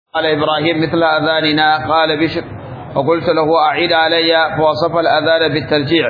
قال إبراهيم مثل أذاننا قال بشر فقلت له أعيد علي فوصف الأذان بالترجيع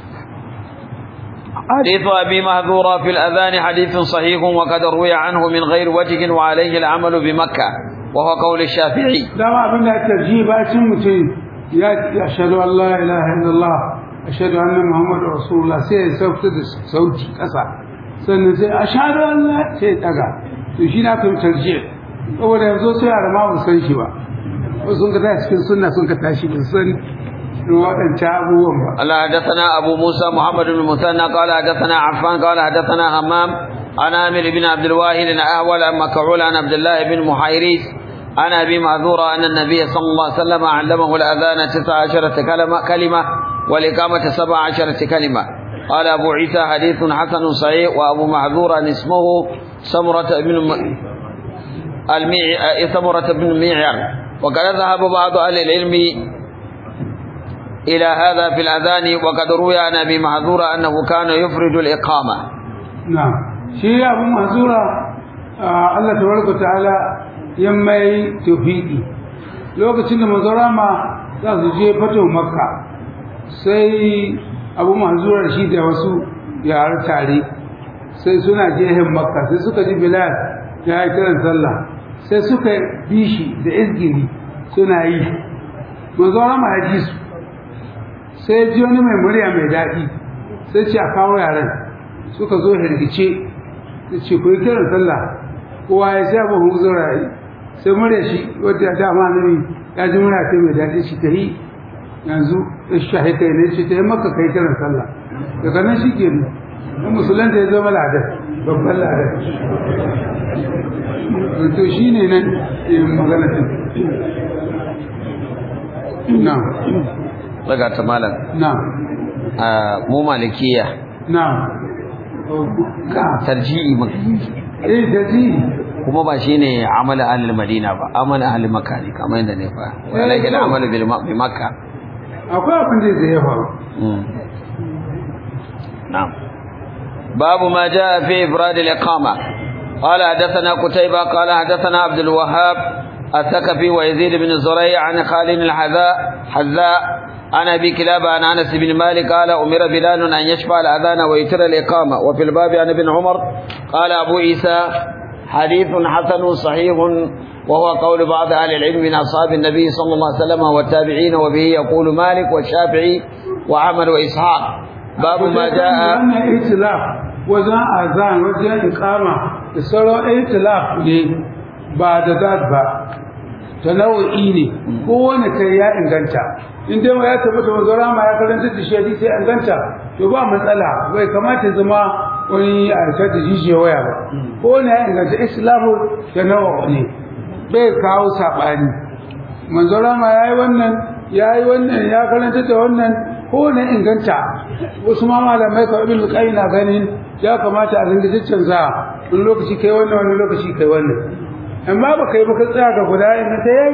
حديث أبي مهذورة في الأذان حديث صحيح وقد روي عنه من غير وجه وعليه العمل بمكة وهو قول الشافعي dama abin da tarji bacin mutum ya ashhadu an la ilaha illallah ashhadu anna muhammadu rasulullah sai ya sauta da sauti kasa sannan sai ashhadu an la sai ya daga to shi na kan tarji saboda yanzu sai yara ma ba san shi ba wasu sun ka tashi cikin sunna sun ka tashi ba san waɗancan abubuwan ba قال حدثنا أبو موسى محمد بن المثنى قال حدثنا عفان قال حدثنا همام عن عامر بن عبد الواحد أهول عن مكعول عن عبد الله بن محيريس عن أبي معذورة أن النبي صلى الله عليه وسلم علمه الأذان تسع عشرة كلمة, كلمة والإقامة سبع عشرة كلمة قال أبو عيسى حديث حسن صحيح وأبو معذور أن اسمه سمرة بن م- الميع سمرة بن ميعر وقد ذهب بعض أهل العلم إلى هذا في الأذان وقد روي عن أبي معذور أنه كان يفرد الإقامة na shi abu mazura Allah tabaraka ta'ala ya mai tauhidi lokacin da manzora ma za su je fato makka sai abu mazura shi da wasu yare tare sai suna jehen makka sai suka ji bilal ya yi kiran sallah sai suka bi shi da izgini suna yi manzora ma ya ji su sai ji wani mai murya mai daɗi sai ce a kawo yaren suka zo hirgice da ce ku yi kiran sallah kowa ya sha ba hu zura yi sai murya shi wadda ya dama nabi ya ji murya ta mai daɗi shi ta yi yanzu ya shahi kai ne shi ta yi maka kai kiran sallah daga nan shi ke nan in musulunta ya zama ladar babban ladar to shi ne nan magana ta na daga ta malam na mu malikiya na ka tarji'i muka yi eh da ji kuma ba shine amal ahlul madina ba amal ahlul makka ne kamar yadda ne fa wallahi al amal bil ma- bi makka akwai abin da zai faru مم. نعم باب ما جاء في إفراد الإقامة قال حدثنا قتيبة قال حدثنا عبد الوهاب الثقفي ويزيد بن زريع عن خالد الحذاء حذاء عن أبي كلاب عن أنس بن مالك قال أمر بلال أن يشفع الأذان ويتر الإقامة وفي الباب عن ابن عمر قال أبو عيسى حديث حسن صحيح وهو قول بعض أهل العلم من أصحاب النبي صلى الله عليه وسلم والتابعين وبه يقول مالك والشافعي وعمل وإسحاق باب ما جاء wannan itilaf wajen azan wajen ikama da sauran itilaf ne ba da zat ba talawu'i ne kowane kai ya inganta in dai ya tabbata manzo rama ya karanta da shi hadisi ya inganta to ba matsala bai kamata ya zama wani aika da jijiya waya ba kowane ya inganta islamu talawu'i ne bai kawo sabani manzo rama yayi wannan yayi wannan ya karanta da wannan ko ne inganta wasu ma malamai ka ibn qayyim na ganin ya kamata a ringa canza wani lokaci kai wannan wani lokaci kai wannan amma ba kai ba ka tsaya ga guda in ta yayi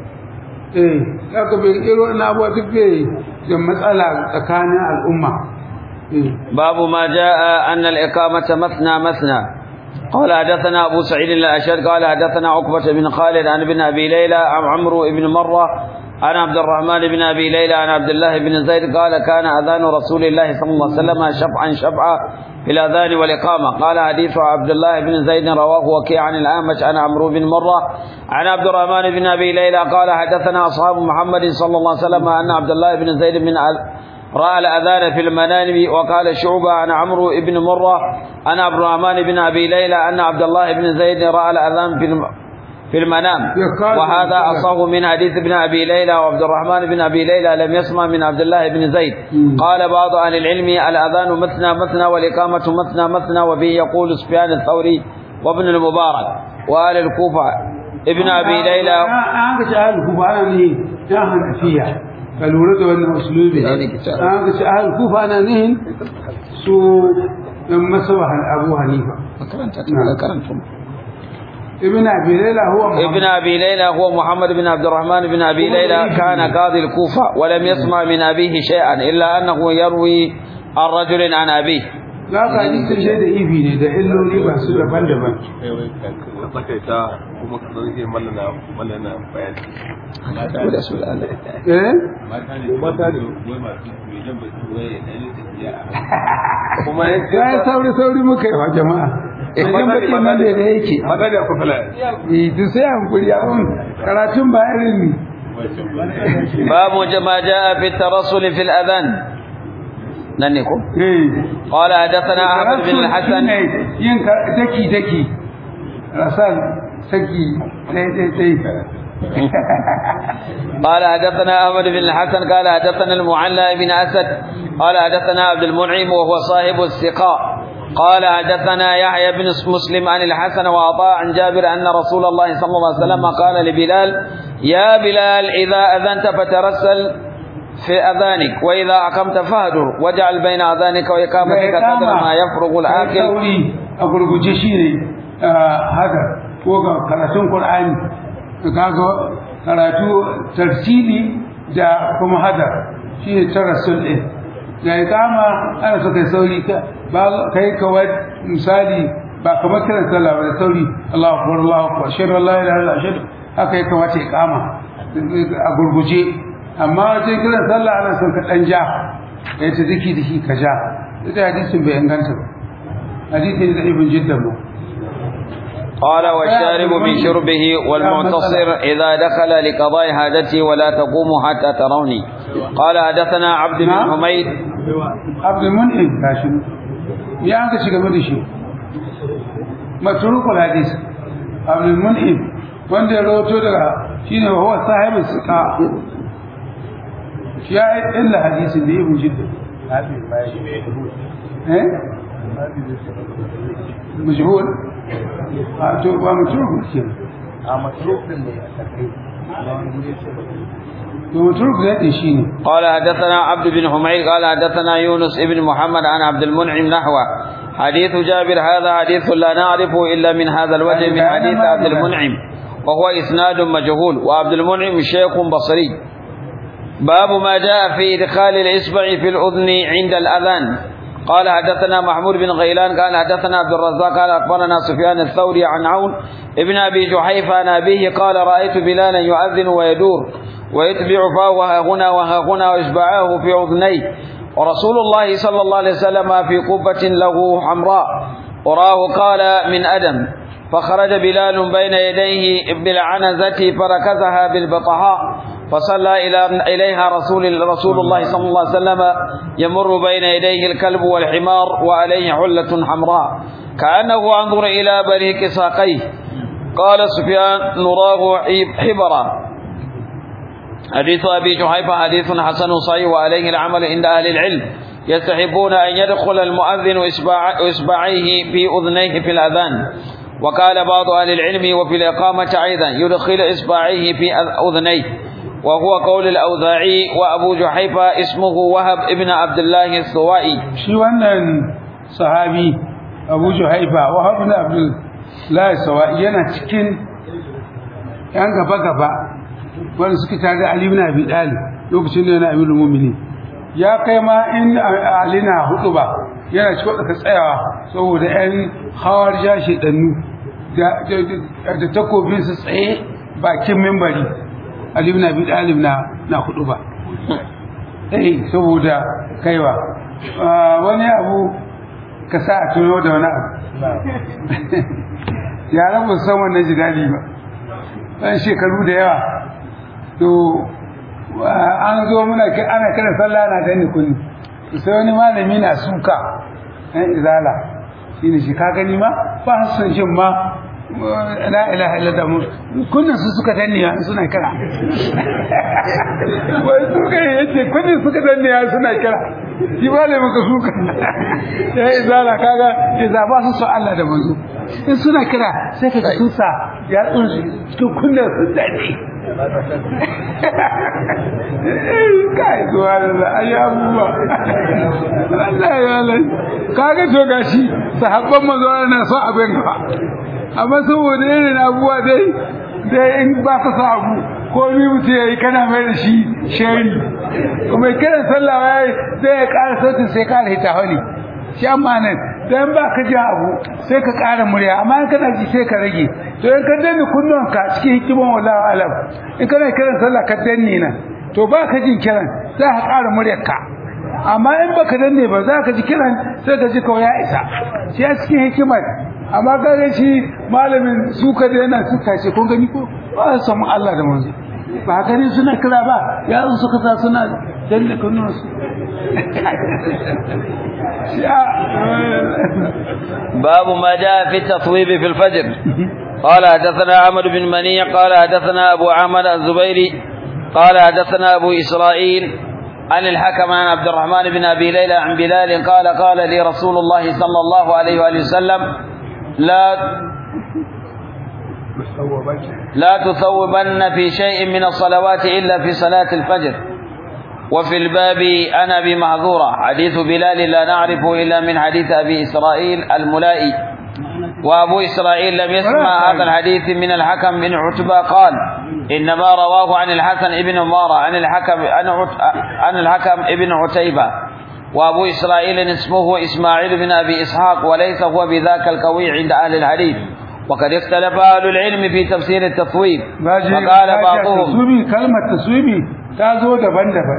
eh haka bai iro ina abuwa duk bai da matsala tsakanin al'umma eh باب ما جاء أن الإقامة مثنى مثنى قال حدثنا أبو سعيد الأشد قال حدثنا عقبة بن خالد عن ابن أبي ليلى عن عمرو بن مرة عن عبد الرحمن بن أبي ليلى عن عبد الله بن زيد قال كان أذان رسول الله صلى الله عليه وسلم شفعا شفعا في الأذان والإقامة قال حديث عبد الله بن زيد رواه وكيع عن الأعمش عن عمرو بن مرة عن عبد الرحمن بن أبي ليلى قال حدثنا أصحاب محمد صلى الله عليه وسلم أن عبد الله بن زيد من رأى الأذان في المنام وقال شعبة عن عمرو بن مرة عن عبد الرحمن بن أبي ليلى أن عبد الله بن زيد رأى الأذان في الم... في المنام يقال- وهذا أصح من حديث ابن أبي ليلى وعبد الرحمن بن أبي ليلى لم يسمع من عبد الله بن زيد مم. قال بعض أهل العلم الأذان مثنى مثنى والإقامة مثنى مثنى وبه يقول سفيان الثوري وابن المبارك وآل الكوفة ابن أبي ليلى an ga shi ahal kufa ana ne ya hanafiya ka lura da wannan usulubi Ina ne ke cewa? an ga shi ahal kufa ana ne su dan masabahan abu hanifa ابن ابي ليلى هو محمد ابن أبي ليلى هو محمد بن عبد الرحمن بن أبي ليلى كان قاضي الكوفة ولم يسمع من أبيه شيئا إلا أنه يروي عن رجل عن أبيه za ka ji sun da ibi ne da illoli ba su daban-daban ka tsakaita kuma ka zan iya mallana mallana bayani ko da su da Allah eh mata ne kuma ya sai sauri sauri muka yi wa jama'a idan baki nan da yake mata ne akwai fala eh duk sai hankuri abun karatun ba irin ni باب ما جاء في الترسل في الأذان ننكو eh قال حدثنا أحمد بن الحسن yin ka daki daki rasal saki dai dai dai قال حدثنا أحمد بن الحسن قال حدثنا المعلى بن أسد قال حدثنا عبد المنعم وهو صاحب الثقاء قال حدثنا يحيى بن مسلم عن الحسن وعطاء عن جابر أن رسول الله صلى الله عليه وسلم قال لبلال يا بلال إذا أذنت فترسل في أذانك وإذا أقمت فاهدر واجعل بين أذانك وإقامتك قدر ما يفرغ العاقل sauri a gurguje shi ne haka ko ga karatun Qur'ani kaga karatu tartili da kuma hadar shi ne tarassul din da ikama ana so kai sauri ka ba kai kawai misali ba kamar kiran sallah ba da sauri Allahu akbar Allahu akbar ashhadu an la ilaha illa ashhadu haka ya kamata ikama a gurguje amma wajen kiran sallah ana son ka dan ja kai ta diki diki ka ja ita hadisin bai inganta ba hadisin da ibn jiddan ba قال والشارب من شربه والمعتصر إذا دخل لقضاء حاجته ولا تقوم حتى تروني قال حدثنا عبد بن نعم. حميد abdul mun'im gashi ya an ka shiga da shi matrukul hadis abdul mun'im wanda ya rawato daga shine wa huwa sahibu siqa shi ya yi illa hadisin da ibn jiddan eh majhul a to ba matrukul kenan to matrukul ne shine قال حدثنا عبد بن حميد قال حدثنا يونس بن محمد عن عبد المنعم نحوه حديث جابر هذا حديث لا نعرفه إلا من هذا الوجه من حديث عبد المنعم وهو إسناد مجهول وعبد المنعم شيخ بصري باب ما جاء في إدخال الإصبع في الأذن عند الأذان قال حدثنا محمود بن غيلان قال حدثنا عبد الرزاق قال أخبرنا سفيان الثوري عن عون ابن أبي جحيفة عن أبيه قال رأيت بلالا يؤذن ويدور ويتبع فاه ها هنا وها هنا وإصبعاه في أذنيه ورسول الله صلى الله عليه وسلم في قبة له حمراء وراه قال من أدم فخرج بلال بين يديه بالعنزة فركزها بالبطحاء فصلى إلى إليها رسول رسول الله صلى الله عليه وسلم يمر بين يديه الكلب والحمار وعليه حلة حمراء كأنه ينظر إلى بريق ساقيه قال سفيان نراه حبرا حديث أبي جحيفة حديث حسن صحيح وعليه العمل عند أهل العلم يستحبون أن يدخل المؤذن إصبع- إصبعيه في أذنيه في الأذان وقال بعض أهل العلم وفي الإقامة أيضا يدخل إصبعيه في أذ- أذنيه وهو قول الأوزاعي وأبو جحيفة اسمه وهب ابن عبد الله الثوائي shi wannan sahabi abu juhaifa wahab ibn abdullah sawa'i yana cikin yan gaba gaba wanda suka tare da ali ibn abi talib lokacin da yana amirul mu'minin ya kai ma in ali na hudu ba yana cikin wadda tsayawa saboda yan hawar jashi dannu da da- da takobin su tsaye bakin mimbari ali ibn abi talib na na hudu ba eh saboda kaiwa Ah, wani abu ka sa a tuno da wani abu yaran ba su san wannan jidali ba ɗan shekaru da yawa to ah, an zo muna ki- ana kira sallah na gani kunni to sai wani malami na suka ɗan izala shi ne shi ka gani ma ba su son jin ma ah, la ilaha illallah mu kunnin su suka danne ya suna kira wai suka yi yace kunnin suka danne ya suna kira shi ba ne muka suka ya izala kaga iza ba su so Allah da manzo in suna kira sai ka tusa ya tsunsu cikin kunnin su danne kai zuwa da ayi abubuwa Allah ya lai kaga to gashi sahabban manzo na so abin ka amma saboda irin abubuwa dai dai in ba ka sa abu ko ni mutum yayi kana mai da shi shari kuma kiran sallah yayi sai ya ƙara sautin sai ka hita hali shi amma nan dan ba ka ji abu sai ka ƙara murya amma in kana ji sai ka rage to in ka danne kunnuwanka cikin hikiman wallahu alam in kana kiran sallah ka danne nan to ba ka jin kiran za ka ƙara muryarka amma in baka danne ba za ka ji kiran sai ka ji kawai ya isa shi a cikin hikimar amma kaga shi malamin su ka da yana suka ce kun gani ko ba su samu Allah da manzo ba gani suna kira ba ya su suka sa suna danne kunnuwansu باب ما جاء في التصويب في الفجر قال حدثنا عمر بن مني قال حدثنا أبو عمر الزبيري قال حدثنا أبو إسرائيل عن الحكم عن عبد الرحمن بن أبي ليلى عن بلال قال قال لي رسول الله صلى الله عليه وآله وسلم لا لا تثوبن في شيء من الصلوات إلا في صلاة الفجر وفي الباب عن ابي محذوره حديث بلال لا نعرفه الا من حديث ابي اسرائيل الملائي وابو اسرائيل لم يسمع هذا الحديث من الحكم بن عتبه قال انما رواه عن الحسن بن عماره عن الحكم عن عن الحكم بن عتيبه وابو اسرائيل اسمه اسماعيل بن ابي اسحاق وليس هو بذاك القوي عند اهل الحديث وقد اختلف اهل العلم في تفسير التصويب فقال بعضهم كلمه تصويبي ta zo daban-daban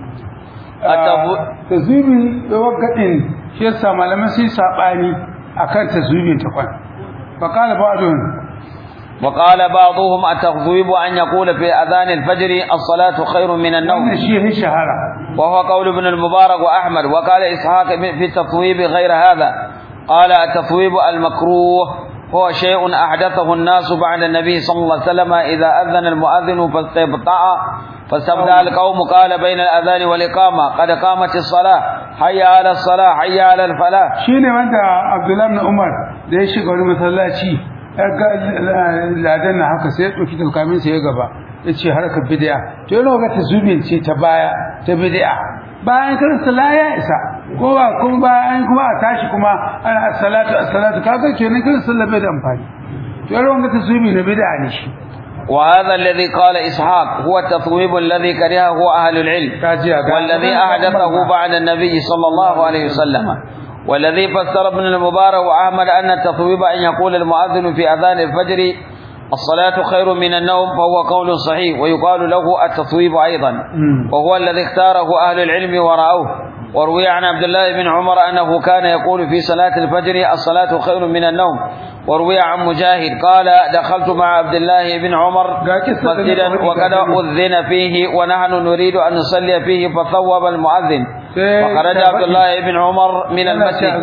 tazubi da wakatin shi yasa malaman sai sabani akan tazubin ta kwan faqala ba'dun وقال بعضهم التخويب أن يقول في أذان الفجر الصلاة خير من النوم wannan shi ne shahara وهو قول ابن المبارك وأحمد وقال إسحاق في التثويب غير هذا قال التثويب المكروه هو شيء أحدثه الناس بعد النبي صلى الله عليه وسلم إذا أذن المؤذن فاستبطأ فاستبدأ القوم قال بين الأذان والإقامة قد قامت الصلاة حي على الصلاة حي على الفلاح shine wanda Abdullah ibn Umar da ya shiga wani masallaci ya ga ladan na haka sai ya dauki talkamin sa ya gaba yace harkar bid'a to yana ga tazubin ce ta baya ta bid'a bayan kan sallah ya isa ko ba kuma bayan kuma a tashi kuma ana salatu as-salatu kaga kenan kan sallah bai da amfani to yana ga tazubi na bid'a ne shi وهذا الذي قال إسحاق هو التثويب الذي كرهه أهل العلم والذي أحدثه بعد النبي صلى الله عليه وسلم والذي فسر ابن المبارك وأحمد أن التثويب أن يقول المؤذن في أذان الفجر الصلاة خير من النوم فهو قول صحيح ويقال له التثويب أيضا وهو الذي اختاره أهل العلم ورأوه وروي عن عبد الله بن عمر أنه كان يقول في صلاة الفجر الصلاة خير من النوم وروي عن مجاهد قال دخلت مع عبد الله بن عمر مسجدا وقد أذن فيه ونحن نريد أن نصلي فيه فثوب المؤذن وخرج عبد الله بن عمر من المسجد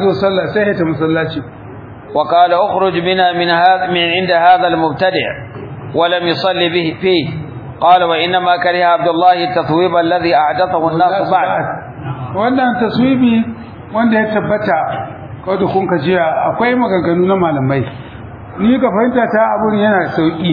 وقال اخرج بنا من هذا من عند هذا المبتدع ولم يصلي به فيه قال وإنما كره عبد الله التثويب الذي أحدثه الناس بعد wannan taswibi wanda ya tabbata kawai kun ka jiya akwai maganganu na malamai ni ka fahimta ta abun yana sauki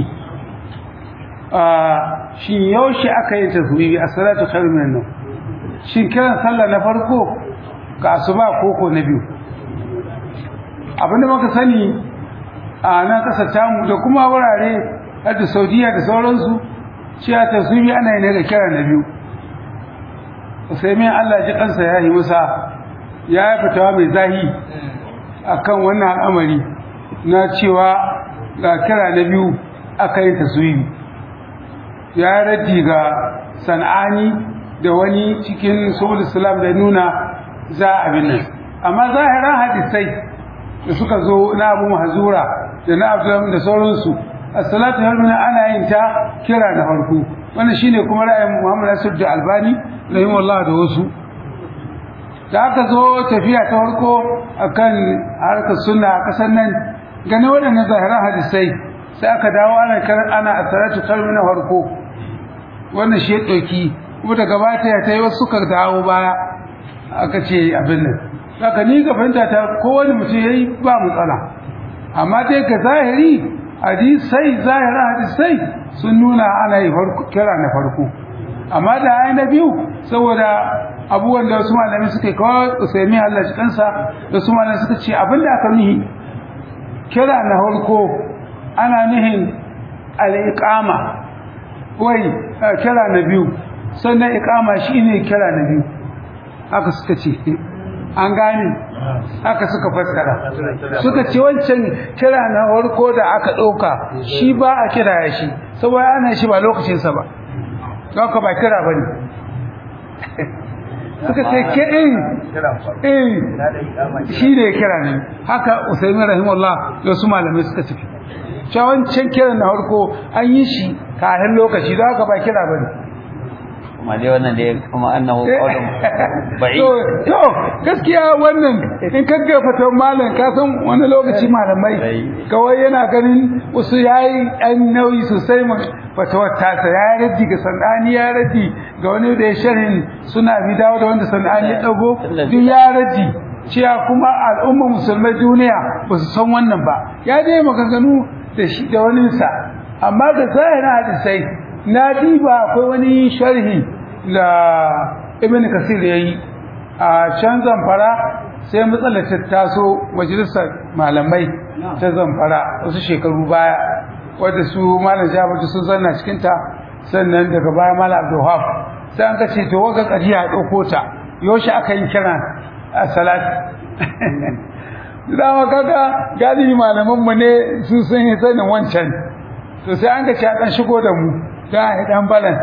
shin yaushe aka yi taswibi a salatu khairu minan nawm shin kiran sallah na farko ga asuba koko na biyu abinda muka sani a nan kasar tamu da kuma wurare da saudiya da sauransu cewa taswibi ana yi ne da kira na biyu sai mai Allah ji kansa ya yi musa ya yi fitawa mai zahi akan wannan al'amari na cewa ga kira na biyu aka yi taswibi ya raddi ga san'ani da wani cikin sulul islam da nuna za abin nan amma zahiran hadisai da suka zo na abu mahzura da na abdullam da sauransu as-salatu halmina ana yin ta kira da farko wannan shine kuma ra'ayin Muhammad Nasir da Albani rahimahullah da wasu da aka zo tafiya ta farko akan harkar sunna a kasar nan gane waɗannan zahiran hadisai sai aka dawo ana ana as-salatu halmina farko wannan shi ya ɗauki kuma daga bata ya tayi wasu suka dawo baya aka ce abin nan haka ni ga fahimta ta kowane mutum yayi ba matsala amma dai ga zahiri hadisai zahira hadisai sun nuna ana yi kira na farko amma da ai na biyu saboda abubuwan da wasu malamai suka kawo usaimi Allah shi kansa da su malamai suka ce abin da aka nuhi kira na farko ana nuhin al-iqama wai kira na biyu sannan iqama shine kira na biyu haka suka ce an gane haka suka fassara suka ce wancan kira na farko da aka ɗauka shi ba a kira shi saboda ana shi ba lokacinsa ba haka ba kira ba ne suka ce ke in in shi ne kira ne haka usaimi rahimahullah da wasu malamai suka tafi cewa wancan kiran na farko an yi shi kafin lokaci don haka ba kira ba ne kuma dai wannan dai kuma annahu qawlun ba'i to to gaskiya wannan in ka ga fatan malam ka san wani lokaci malamai kawai yana ganin wasu yayi an nauyi sosai mu fatawar tasa ya raddi ga sanani ya raddi ga wani da ya sharhin suna bi dawo da wanda sanani ya dago duk ya raddi cewa kuma al'ummar musulmai duniya ba su san wannan ba ya dai maganganu da shi da wani sa amma da zahirin hadisai na diba akwai wani sharhi da ibn kasir yayi a can zamfara sai matsalar ta taso majalisar malamai ta zamfara wasu shekaru baya wadda su malam jabatu sun zanna cikin ta sannan daga baya malam abdulhaf sai an kace to waga kadiya ya dauko ta yoshi aka yi kira a salat dama kaga galibi malaman mu ne su sun yi sanin wancan to sai an kace a dan shigo da mu ta dan balan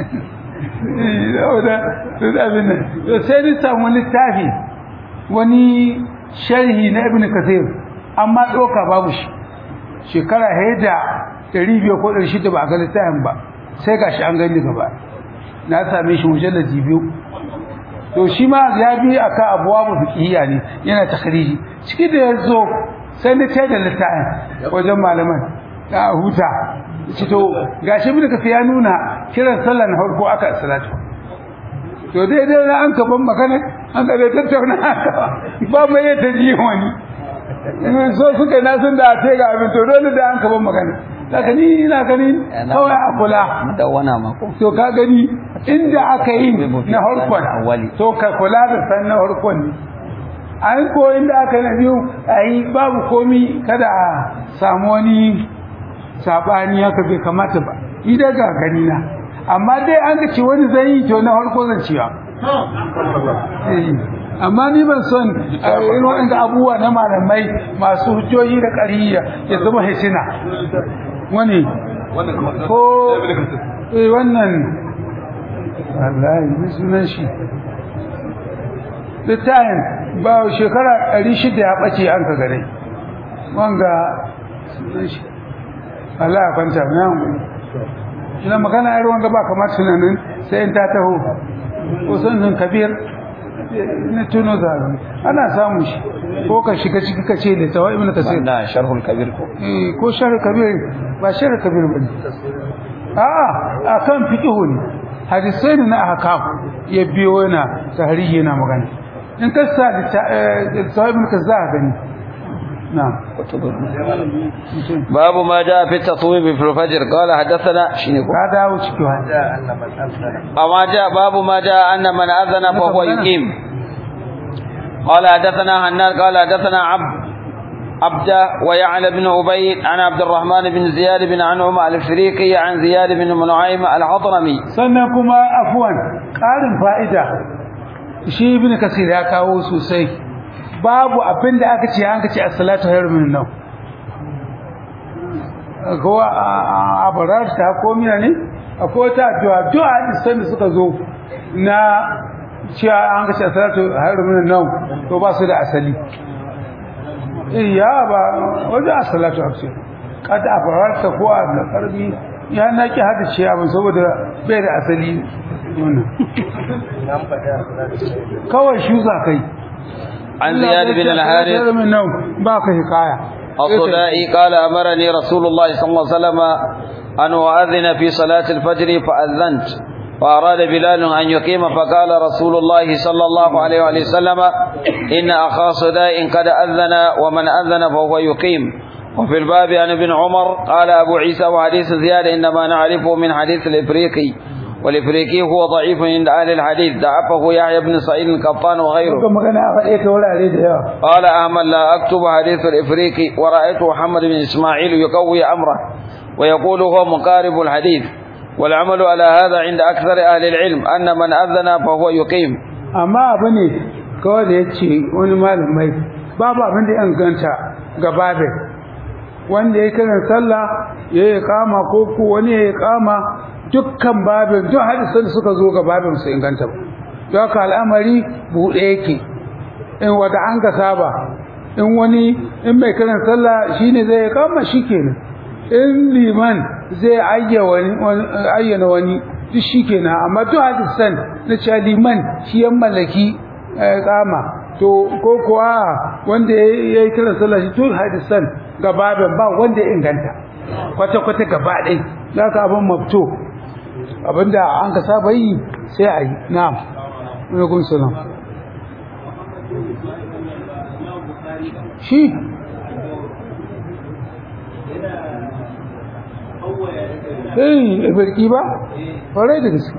da abin nan to sai ni samu littafi wani sharhi na ibn kathir amma doka babu shi shekara haida 500 ko 600 ba ga littafin ba sai gashi an gani gaba na same shi mujalladi biyu to shi ma ya bi aka abuwa fiqhiyya ne yana takhriji ciki da yazo sai ni tada littafin wajen malaman da huta ci to gashi bin ka ya nuna kiran sallah na farko aka salatu to dai dai ran an ka ban magana an ka dai tattauna ba mai ya taji wani so suka na sun da ta ga abin to dole da an ka ban magana saka ni ina gani kawai a kula dawana ma ko to ka gani inda aka yi na harkon to ka kula da san na harkon ne an ko inda aka yi na biyu ayi babu komi kada a samu wani sabani haka bai kamata ba ni daga gani na amma dai an ga ce wani zai yi to na farko zan ciwa amma ni ban son irin waɗanda abubuwa na malamai masu hujjoji da ƙariya ya zama hisina wani ko eh wannan wallahi ni sunan shi littafin ba shekara 600 ya ɓace an ka gare wanga sunan shi Allah ya kwanta na hankali ina magana a ruwan gaba kamar tunanin sai in ta taho ko sanin kabir na tuno zaɓi ana samun shi ko ka shiga ciki ka ce da tawa ibn kasir na sharhul kabir ko eh ko sharh kabir ba sharh kabir bane a'a akan fiqhu ne hadisai ne na ahkam ya biyo yana tahrihi yana magana in ka sa da tawa ibn kasir gani نعم باب ما جاء في التطويب في الفجر قال حدثنا شنو هذا وشكو هذا أما جاء باب ما جاء أن من أذن فهو يقيم قال حدثنا هنال قال حدثنا عبد عبد ويعلى بن عبيد عن عبد الرحمن بن زياد بن عنهم الافريقي عن زياد بن نعيم الحضرمي sannan kuma afwan ƙarin fa'ida shi ibn kasir ya kawo sosai babu abin da aka ce an ka ce as-salatu khairun min an-nawm ko a barar ta ko mina ne akwai ta addu'a du'a isan da suka zo na cewa an ka ce as-salatu khairun min an-nawm to ba su da asali iya ba wajen as-salatu akce kada a barar ta ko a karbi ya na ki hada ce abin saboda bai da asali wannan kawai shuza kai عن زياد بن الحارث باك حكايه الصدائي قال أمرني رسول الله صلى الله عليه وسلم أن أؤذن في صلاة الفجر فأذنت وأراد بلال أن يقيم فقال رسول الله صلى الله عليه وآله وسلم إن أخا صداء قد أذن ومن أذن فهو يقيم وفي الباب عن ابن عمر قال أبو عيسى وحديث زياد إنما نعرفه من حديث الإفريقي والإفريقي هو ضعيف عند أهل الحديث ضعفه يحيى بن سعيد القطان وغيره قال أحمد لا أكتب حديث الإفريقي ورأيت محمد بن إسماعيل يقوي أمره ويقول هو مقارب الحديث والعمل على هذا عند أكثر أهل العلم أن من أذن فهو يقيم amma abu ne kawai da ya ce wani malamai babu abin da ya inganta ga babin wanda ya kiran sallah ya yi kama ko ko wani ya yi kama dukkan babin duk hadisan da suka zo ga babin su inganta ba don haka al'amari buɗe yake in wata an ka saba in wani in mai kiran sallah shine zai kama shi kenan in liman zai ayyana wani duk shi kenan amma duk hadisan na cewa liman shi yan mallaki kama to ko kuwa wanda ya yi kiran sallah shi duk hadisan gababen ba wanda ya inganta kwata-kwata gaba ɗai za ka abin mabto abinda an ka saba yi sai a yi na'am alaikum salam shi eh ibirki ba farai da gaske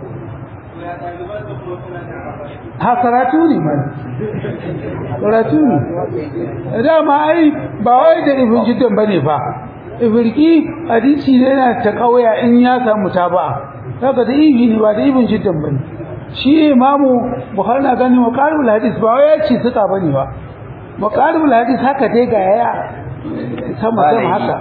ha karatu ne mana karatu ne dama ai ba wai da ibn jiddan bane fa ibirki hadisi ne yana ta kauya in ya samu taba kaga da ibi ne ba da ibn jiddan bane shi imamu bukhari na gani maqalul hadis ba wai ya ce suka bane ba maqalul hadis haka dai ga yaya sama sama haka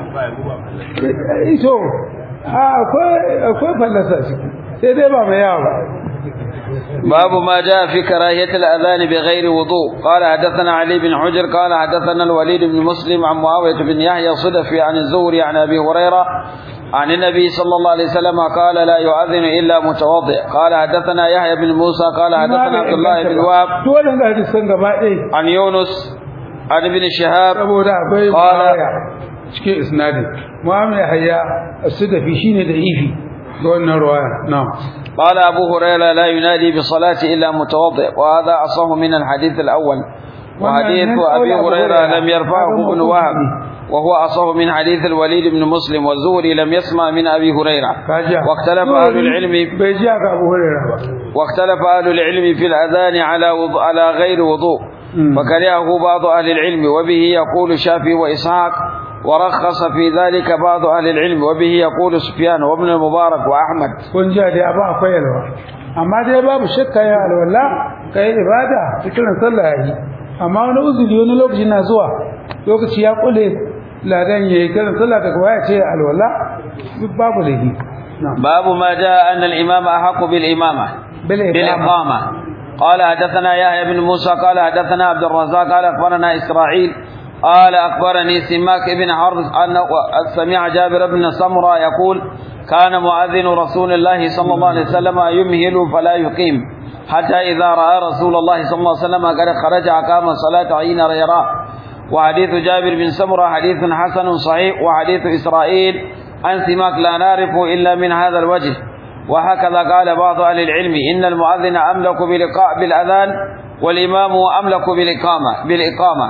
ito akwai akwai fallasa shi sai dai ba mai yawa ba باب ما جاء في كراهية الأذان بغير وضوء قال حدثنا علي بن حجر قال حدثنا الوليد بن مسلم عن معاوية بن يحيى صدفي عن الزهري عن أبي هريرة عن النبي صلى الله عليه وسلم قال لا يؤذن إلا متوضئ قال حدثنا يحيى بن موسى قال حدثنا عبد الله بن وهب dole ga hadisan gaba ɗaya عن يونس عن ابن شهاب saboda akwai قال muawiya cikin isnadin muawiya hayya as-sudafi shine da ifi ga wannan ruwaya na'am قال أبو هريرة لا ينادي بصلاة إلا متوضئ وهذا أصح من الحديث الأول وحديث من أبي قول أبو هريرة هريرة. لم يرفعه هذا ابن موقوف وهب به. وهو أصح من حديث الوليد بن مسلم والزهري لم يسمع من أبي هريرة kajiya واختلف أهل العلم bai ji aka abu hurairah ba واختلف أهل العلم في الأذان على وضوء على غير وضوء مم. فكرهه بعض أهل العلم وبه يقول الشافعي وإسحاق ورخص في ذلك بعض أهل العلم وبه يقول سفيان وابن المبارك وأحمد kun ji dai abu akwai yalwa amma dai babu shakka ya alwala kai ibada cikin sallah yayi amma wani uzuri wani lokaci na zuwa lokaci ya kule ladan yayi kiran sallah daga waya ce alwala duk babu laifi na'am باب ما جاء أن الإمام أحق بالإمامة bil iqama بالإقامة قال حدثنا يحيى بن موسى قال حدثنا عبد الرزاق قال أخبرنا إسرائيل قال أخبرني سماك بن حرز أن سمع جابر بن سمرة يقول كان مؤذن رسول الله صلى الله عليه وسلم يمهل فلا يقيم حتى إذا رأى رسول الله صلى الله عليه وسلم قد خرج أقام الصلاة حين يراه وحديث جابر بن سمرة حديث حسن صحيح وحديث إسرائيل عن سماك لا نعرف إلا من هذا الوجه وهكذا قال بعض أهل العلم إن المؤذن أملك بلقاء بالأذان والإمام أملك بالإقامة بالإقامة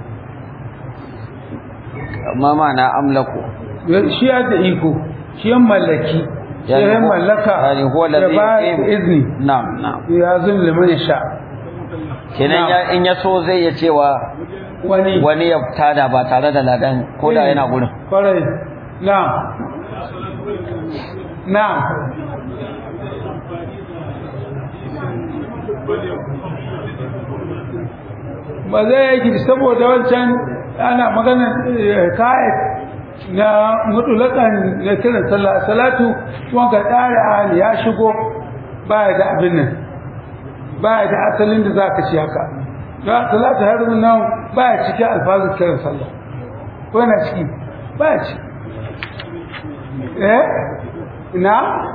ما معنى أملك shi ya da iko shi yan mallaki shi يعني yan هو- mallaka يعني هو الذي ya ba يقيم. izini نعم نعم ya zun liman sha kenan ya in ya so zai ya cewa wani wani ya tada ba tare da ladan ko da yana gurin kwarai na'am na'am ba zai yi saboda wancan ana magana kayat na mutulakan na kiran sallah salatu kuma ga tsari hali ya shigo baya da abin nan baya da asalin da za ka ci haka don salatu harumin nan baya cikin alfazin kiran sallah ko yana ciki baya ciki eh na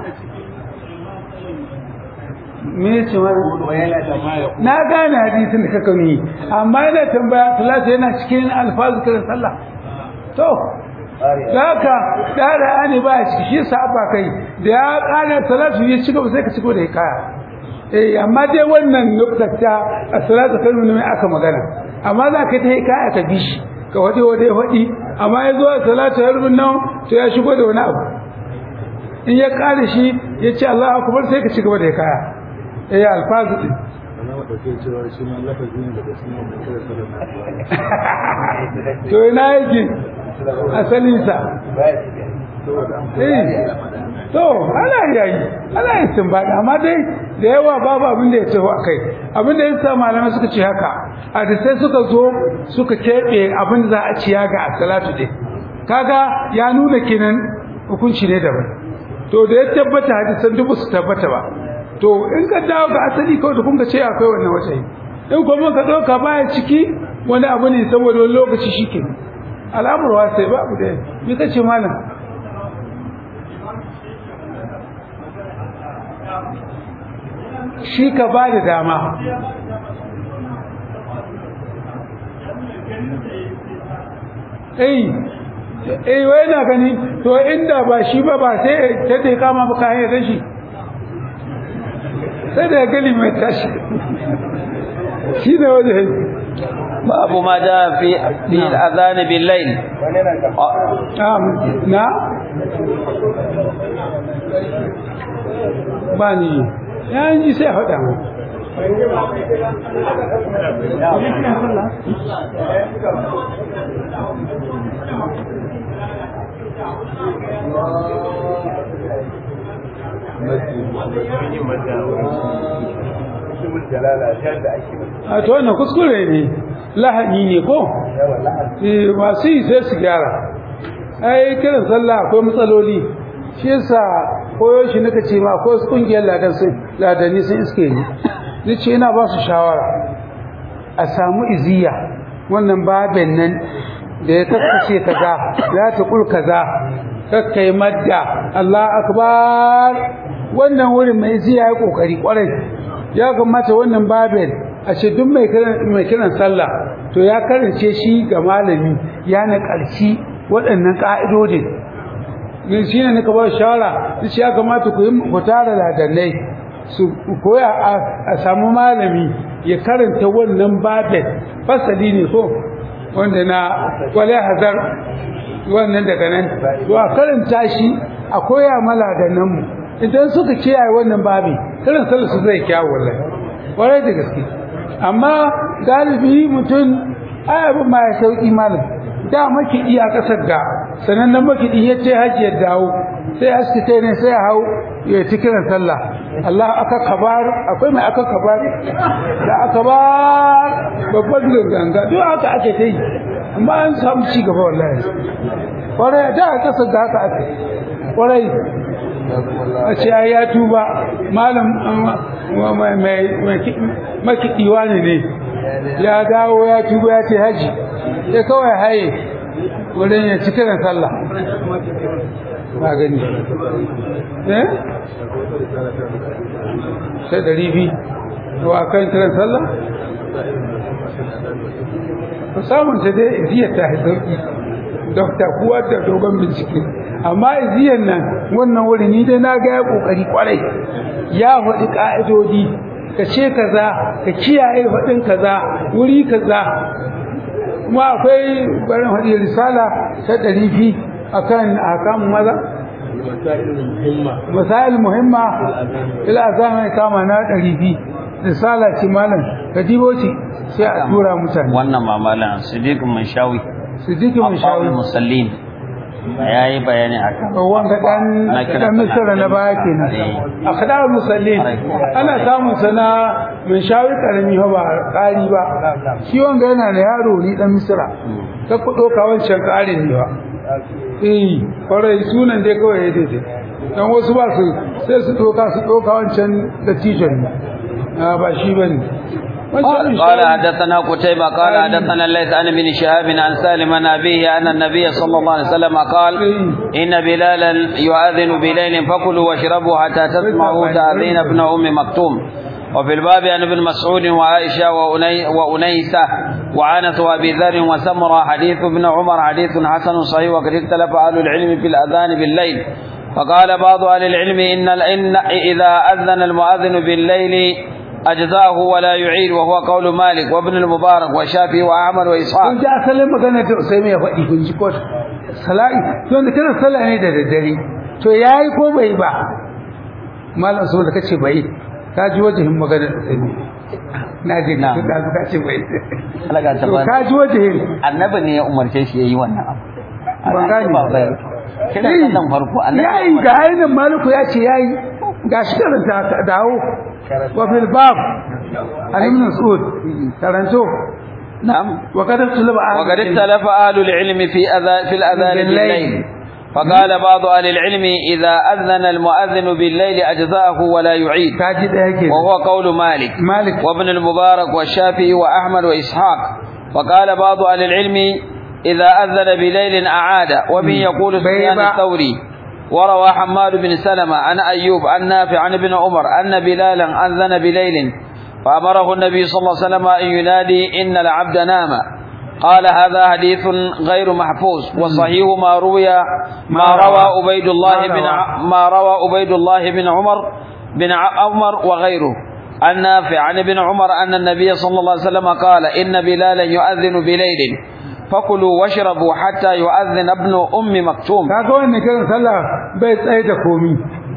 me ce wani na gane hadisin da kaka ni amma yana tambaya salatu yana cikin alfazu kiran sallah to haka dare ani ba ya ciki shi yasa ba kai da ya kare salatu ya cigaba sai ka cigaba da kaya eh amma dai wannan nukta ta as-salatu khairu min aka magana amma za ka ta yi kaya ka bi shi ka wade wade wadi amma ya zo salatu harbin nan to ya shigo da wani abu in ya kare shi ya ce Allahu akbar sai ka cigaba da kaya eh alfazu din to ina yake asalinsa eh to ana yayi ana yin tumbada amma dai da yawa babu abin da ya taho a kai abin da ya sa malamai suka ce haka a da sai suka zo suka keɓe abin da za a ciya ga salatu ɗin kaga ya nuna kenan hukunci ne daban to da ya tabbata hadisan duk su tabbata ba to in ka dawo ga asali kawai da kun ka ce akwai wannan wata in kuma ka ɗauka baya ciki wani abu ne saboda wani lokaci shi ke al'amurwa sai ba abu da ya kace malam shi ka ba da dama eh eh wai na gani to inda ba shi ba ba sai ta dai kama ba kayan da shi sai da gali mai tashi shi ne wajen باب ما جاء في في الاذان بالليل na ba ni ya ji sai haɗa mu a to wannan kuskure ne lahani ne ko masu yi sai su gyara ai kiran sallah akwai matsaloli shi yasa koyo shi nika ce ma ko kungiyar ladan sun ladani sun iske ni ni ce ina ba su shawara a samu iziya wannan babin nan da ya kaskace kaza ya ta kul kaza kakkai madda Allah akbar wannan wurin mai iziya ya kokari kwarai ya kamata wannan babin a ce duk mai kiran mai kiran sallah to ya karance shi ga malami ya na ƙarshe waɗannan ƙa'idodin ne shi ne nika ba shawara shi ya kamata ku yi ku tara ladannai su koya a samu malami ya karanta wannan babin fasali ne ko wanda na wale hazar wannan daga nan to a karanta shi a koya maladannan mu idan suka kiyaye wannan babi karin sallar su zai kyawu wallahi kwarai da gaske amma galibi mutum ai abin ma ya sauki malam da makiɗi a ƙasar ga sanannen makiɗi ya ce hajji ya dawo sai asibiti ne sai ya hau ya ci kiran sallah Allah aka kabar akwai mai aka kabar da aka bar babban ganga duk haka ake ta yi amma an samu ci gaba wallahi kwarai da a ƙasar ga haka ake kwarai a ce ya tuba malam makiɗi wani ne ya dawo ya tuba ya ce haji ya kawai haye wurin ya ci kiran sallah ba gani eh sai ɗari biyu to a kan kiran sallah ku samun ta dai iziyar ta sauki dokta kuwa da dogon bincike amma iziyar nan wannan wuri ni dai na ga ya kokari kwarai ya faɗi ƙa'idodi ka ce kaza ka kiyaye faɗin kaza wuri kaza kuma akwai barin faɗi risala ta ɗari fi akan akamun maza masail muhimma ila zama kama na ɗari fi risala ce malam ka dibo ce sai a tura mutane wannan mamalan siddiq mun shawi siddiq mun shawi musallin ya yi bayani a kan wanda dan dan misra na baya kenan akhdar musallin ana samun sana min shawi karami ba kari ba shi wanga yana da yaro ni dan misra ka ku doka wancan karin ne ba eh kwarai sunan dai kawai ya daidai dan wasu ba su sai su doka su doka wancan da tijon ba shi bane قال حدثنا قتيبة قال حدثنا الليث عن ابن شهاب عن سالم عن أبيه أن النبي صلى الله عليه وسلم قال إن بلالا يؤذن بليل فكلوا واشربوا حتى تسمعوا تأذين ابن أم مكتوم وفي الباب عن ابن مسعود وعائشة وأني وأنيسة وعنس وأبي ذر وسمرة حديث ابن عمر حديث حسن صحيح وقد اختلف أهل العلم في الأذان بالليل فقال بعض أهل العلم إن, إن إذا أذن المؤذن بالليل أجزاه ولا يعيد وهو قول مالك وابن المبارك وشافعي وأحمد وإسحاق kun ji asalin magana da Usaimi ya faɗi kun ji ko sala'i to da kana sallah ne da daddare to yayi ko bai ba malam so da kace bai ka ji wajihin magana da Usaimi na ji ka ka ce bai alaga ta to ka ji wajihin annabi ne ya umarce shi yayi wannan abu ban gani kina sallan farko annabi yayi ga ainin maliku ya ce yayi gashi karanta dawo wa fil bab an ibn mas'ud karanto نعم وقد اختلف أهل وقد العلم. اختلف أهل العلم في أذان في الأذان بالليل فقال بعض أهل العلم إذا أذن المؤذن بالليل أجزاءه ولا يعيد kaji da yake وهو قول مالك مالك وابن المبارك والشافعي وأحمد وإسحاق وقال بعض أهل العلم إذا أذن بليل أعاد وبه يقول سفيان بيبا. الثوري وروى حماد بن سلمة عن أيوب عن نافع عن ابن عمر أن بلالا أذن بليل فأمره النبي صلى الله عليه وسلم أن ينادي إن العبد نام قال هذا حديث غير محفوظ وصحيح ما روي ما روى عبيد الله بن ع- ما روى عبيد الله بن عمر بن ع- عمر وغيره عن نافع عن ابن عمر أن النبي صلى الله عليه وسلم قال إن بلالا يؤذن بليل فكلوا واشربوا حتى يؤذن ابن أم مكتوم kaga wannan kiran sallah bai tsaye da komi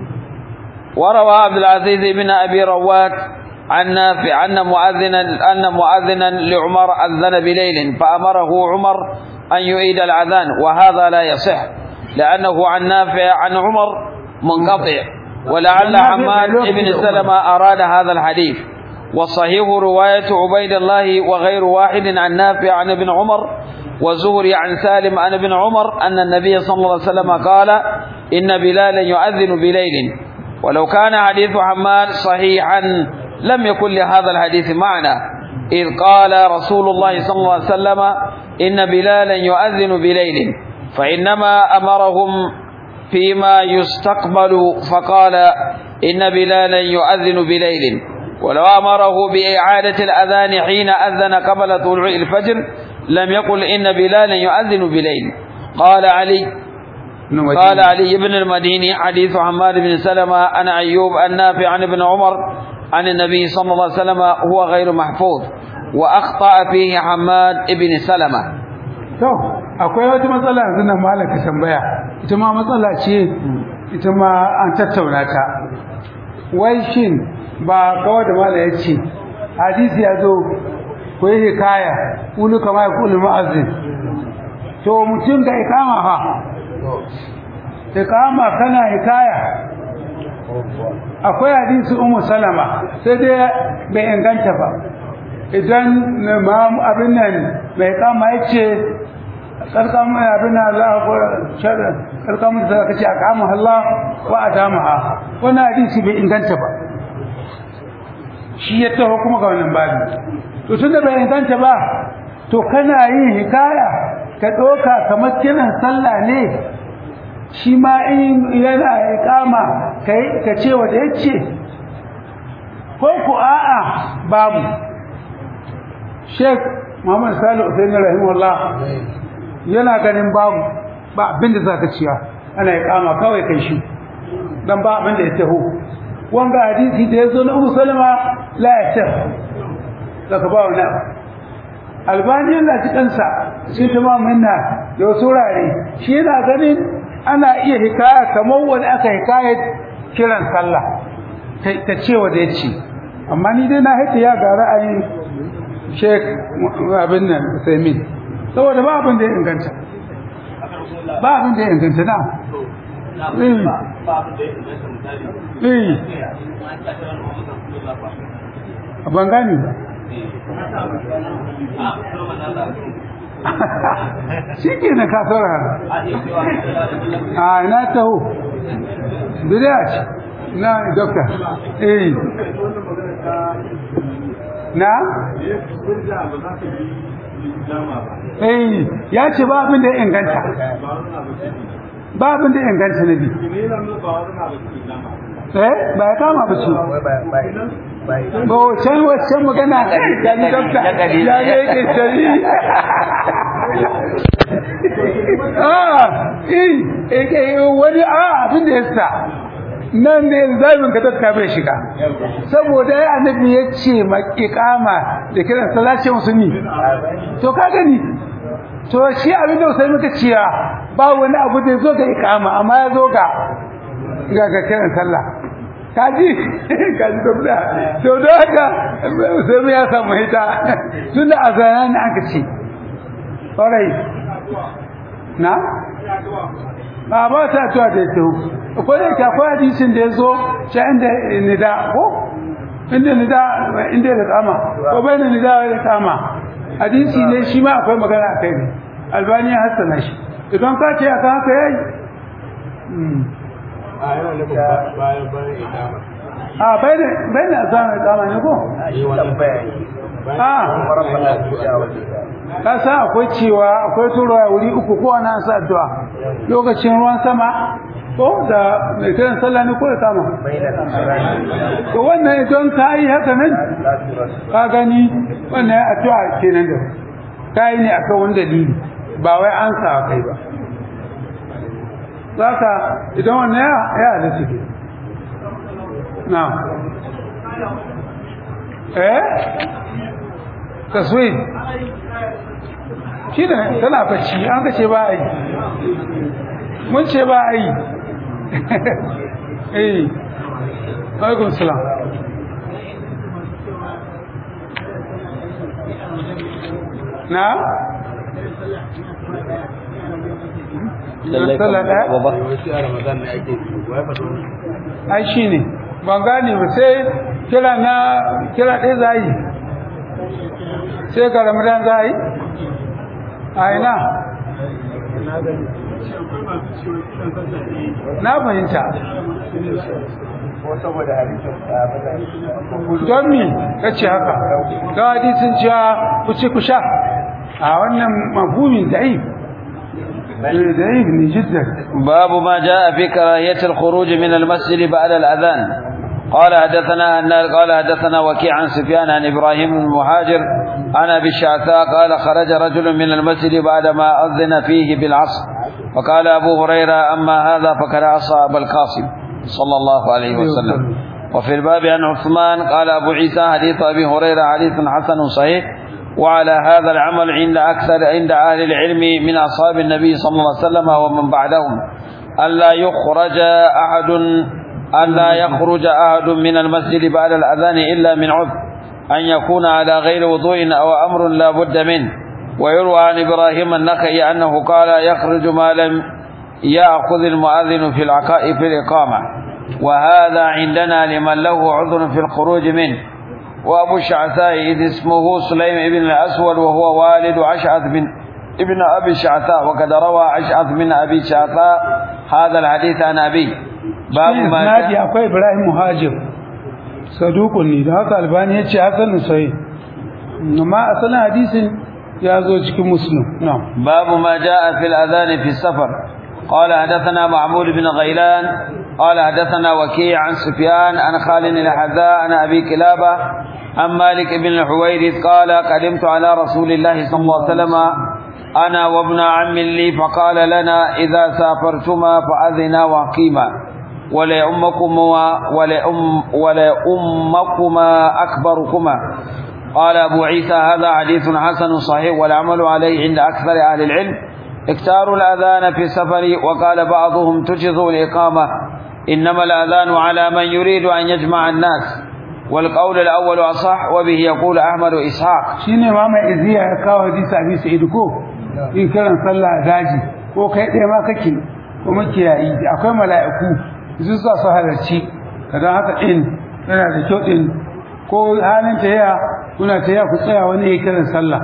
وروى عبد العزيز بن أبي روات عن نافع أن مؤذنا أن مؤذنا لعمر أذن بليل فأمره عمر أن يعيد الأذان وهذا لا يصح لأنه عن نافع عن عمر منقطع ولعل حماد بن سلمة أراد هذا الحديث والصحيح رواية عبيد الله وغير واحد عن نافع عن ابن عمر وزهري عن سالم عن ابن عمر أن النبي صلى الله عليه وسلم قال إن بلالا يؤذن بليل ولو كان حديث حماد صحيحا لم يكن لهذا الحديث معنى إذ قال رسول الله صلى الله عليه وسلم إن بلالا يؤذن بليل فإنما أمرهم فيما يستقبل فقال إن بلالا يؤذن بليل ولو أمره بإعادة الأذان حين أذن قبل طلوع الفجر لم يقل إن بلالا يؤذن بليل قال علي قال علي بن المديني حديث حماد بن سلمة عن أيوب النافع عن ابن عمر عن النبي صلى الله عليه وسلم هو غير محفوظ وأخطأ فيه حماد بن سلمة to akwai wata matsala yanzu nan malam ka tambaya ita ma matsala ce ita ma an tattauna ta wai shin ba kawai da malam ya ce hadisi ya zo ko yi hikaya kulu kama ya kulu ma'azin to mutum da ikama ha ikama kana hikaya akwai hadisi umu salama sai dai bai inganta ba idan ma abin nan mai kama ya ce karkam abin Allah ko shar karkam da kace aqama Allah wa adamaha wannan hadisi bai inganta ba shi ya taho kuma ga wannan babu to tunda bai inganta ba to kana yin hikaya ka doka kamar kiran sallah ne shi ma in yana iqama kai ka ce wanda yace ko ku a'a babu Sheikh Muhammad Salih Usaini rahimahullah yana ganin babu ba abin da zaka ciya ana ya kama kawai kai shi dan ba abin da ya taho wanga hadisi da yazo na Ummu Salama la yasah daga ba wannan albani Allah ji kansa shi tamam minna da wasu rare shi yana ganin ana iya hikaya kamar wani aka hikaya kiran sallah ta cewa da yace amma ni dai na haita ya ga ra'ayin Sheikh abin nan Usaimin saboda ba abin da ya inganta ba abin da ya inganta na a ban gani ba shi ke na kasar a ina taho bidiya ce na dokta eh na eh ya ce ba abin da ya inganta ba abin da ya inganta na bi eh ba ya kama ba ce ba wacan wacan magana ya ni dokta ya ne ke shari ah eh wani a abin da ya sa nan ne zamin ka tattaka bai shiga saboda ya annabi ya ce iqama da kiran sallah ce musulmi to ka gani to shi abin da sai muka ciya ba wani abu da zo ga iqama amma ya zo ga ga ga kiran sallah kaji kaji to da to da haka sai mu ya samu hita tunda azana ne aka ce ƙwarai na ba ba ta tuwa da ita akwai da akwai hadisin da ya zo ta inda nida ko inda nida inda da kama ko bayan nida da kama hadisi ne shi ma akwai magana akai ne albani ya hassana shi idan ka ce aka haka yayi a yana nufin bayan bayan ikama a bayan bayan azan da kama ne ko a ka san akwai cewa akwai turowa wuri uku ko ana sa addu'a lokacin ruwan sama ko da mai kiran sallah ne ko da kama to wannan idan ka yi haka nan ka gani wannan addu'a kenan da ka yi ne akan wani dalili ba wai an sa kai ba zaka idan wannan ya ya halitta ke na eh taswir shi da tana bacci an ka ce ba a yi mun ce ba a yi eh alaikum salam na sallah ɗaya yawanci a ramadan ne ake wai fata ai shi ne ban gane ba sai kira na kira ɗaya za yi sai ka ramadan za yi a ina na fahimta don mi ka ce haka ga hadisin cewa ku ci ku sha a wannan mafhumin da'if da'if ne jiddan باب ما جاء في كراهية الخروج من المسجد بعد الأذان قال حدثنا أن قال حدثنا وكيع عن سفيان عن إبراهيم المهاجر عن أبي الشعثاء قال خرج رجل من المسجد بعدما أذن فيه بالعصر وقال أبو هريرة أما هذا فكان عصى أبا القاسم صلى الله عليه وسلم وفي الباب عن عثمان قال أبو عيسى حديث أبي هريرة حديث حسن صحيح وعلى هذا العمل عند أكثر عند أهل العلم من أصحاب النبي صلى الله عليه وسلم ومن بعدهم ألا يخرج أحد ألا يخرج أحد من المسجد بعد الأذان إلا من عذر أن يكون على غير وضوء أو أمر لا بد منه ويروى عن إبراهيم النخعي أنه قال يخرج ما لم يأخذ المؤذن في العقاء في الإقامة وهذا عندنا لمن له عذر في الخروج منه وأبو الشعثاء إذ اسمه سليم بن الأسود وهو والد أشعث بن ابن أبي الشعثاء وقد روى أشعث بن أبي الشعثاء هذا الحديث عن أبي باب ما isnadi جاء akwai Ibrahim Muhajir saduqun ne da haka Albani ya ce hasan sahih amma asalin hadisin ya zo cikin Muslim na'am باب ما جاء في الأذان في السفر قال حدثنا معمول بن غيلان قال حدثنا وكيع عن سفيان عن خالد الحذاء عن أبي كلابة عن مالك بن الحويرث قال قدمت على رسول الله صلى الله عليه وسلم أنا وابن عم لي فقال لنا إذا سافرتما فأذنا وقيما ولأمكما ولأم ولأمكما أكبركما قال أبو عيسى هذا حديث حسن صحيح والعمل عليه عند أكثر أهل العلم اختاروا الأذان في السفر وقال بعضهم تجز الإقامة إنما الأذان على من يريد أن يجمع الناس والقول الأول أصح وبه يقول أحمد إسحاق shine ma mai iziya ya kawo hadisi abi sa'id ko in kiran sallah a daji ko kai ɗaya ma kake ko makiyayi akwai mala'iku su sa su halarci kadan haka din yana da kyau din ko halin tahiya kuna tahiya ku tsaya wani ya kiran sallah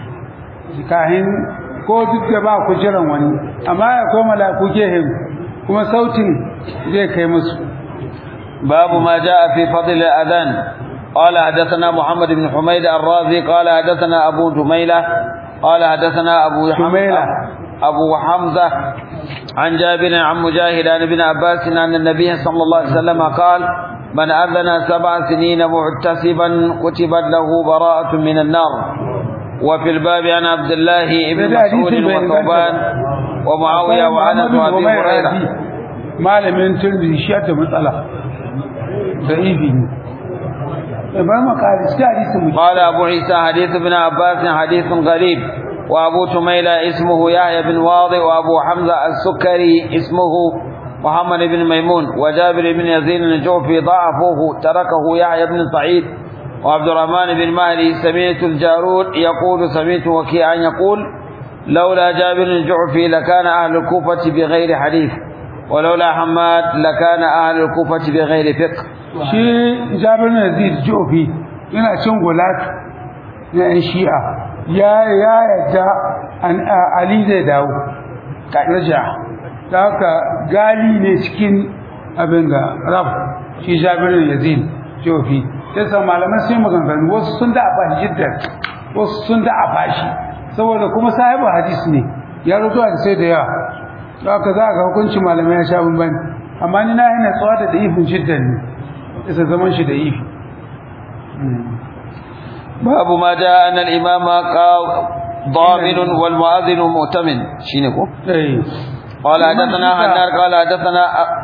kahin ko duk da ba ku jiran wani amma akwai mala'iku gehen kuma sautin zai kai musu باب ما جاء في فضل الأذان قال حدثنا محمد بن حميد الرازي قال حدثنا أبو جميلة قال حدثنا أبو جميلة. أبو حمزة عن جابر عن مجاهد عن ابن عباس أن النبي صلى الله عليه وسلم قال من أذن سبع سنين محتسبا كتبت له براءة من النار وفي الباب عن عبد الله بن ده حديث مسعود بين وثوبان ومعاوية وأنس وأبي هريرة malamin turbi shi da matsala da ibi ne da ba mu kare shi hadisin mu قال أبو عيسى حديث ابن عباس حديث غريب وأبو تميلة اسمه يحيى بن واضع وأبو حمزة السكري اسمه محمد بن ميمون وجابر بن يزيد الجوفي ضعفوه تركه يحيى بن سعيد وعبد الرحمن بن مهدي سمعت الجارود يقول سمعت وكيعا يقول لولا جابر الجعفي لكان أهل الكوفة بغير حديث ولولا حماد لكان أهل الكوفة بغير فقه shi jabir na yazid jofi yana cin gulat na yan shi'a ya ya yadda an ali zai dawo raja ta haka gali ne cikin abin ga rab shi jabir na yazid jofi yasa malaman sai maganganu wasu sun da abashi jiddar wasu sun da abashi saboda kuma sahibu hadis ne ya rubuta da sai da yawa ta haka za ga hukunci malamai ya sha bamban amma ni na yana tsawa da ifin jiddar ne isa zaman shi da ifi باب ما جاء أن الإمام قال ضامن والمؤذن مؤتمن شينكو eh قال حدثنا هنار قال حدثنا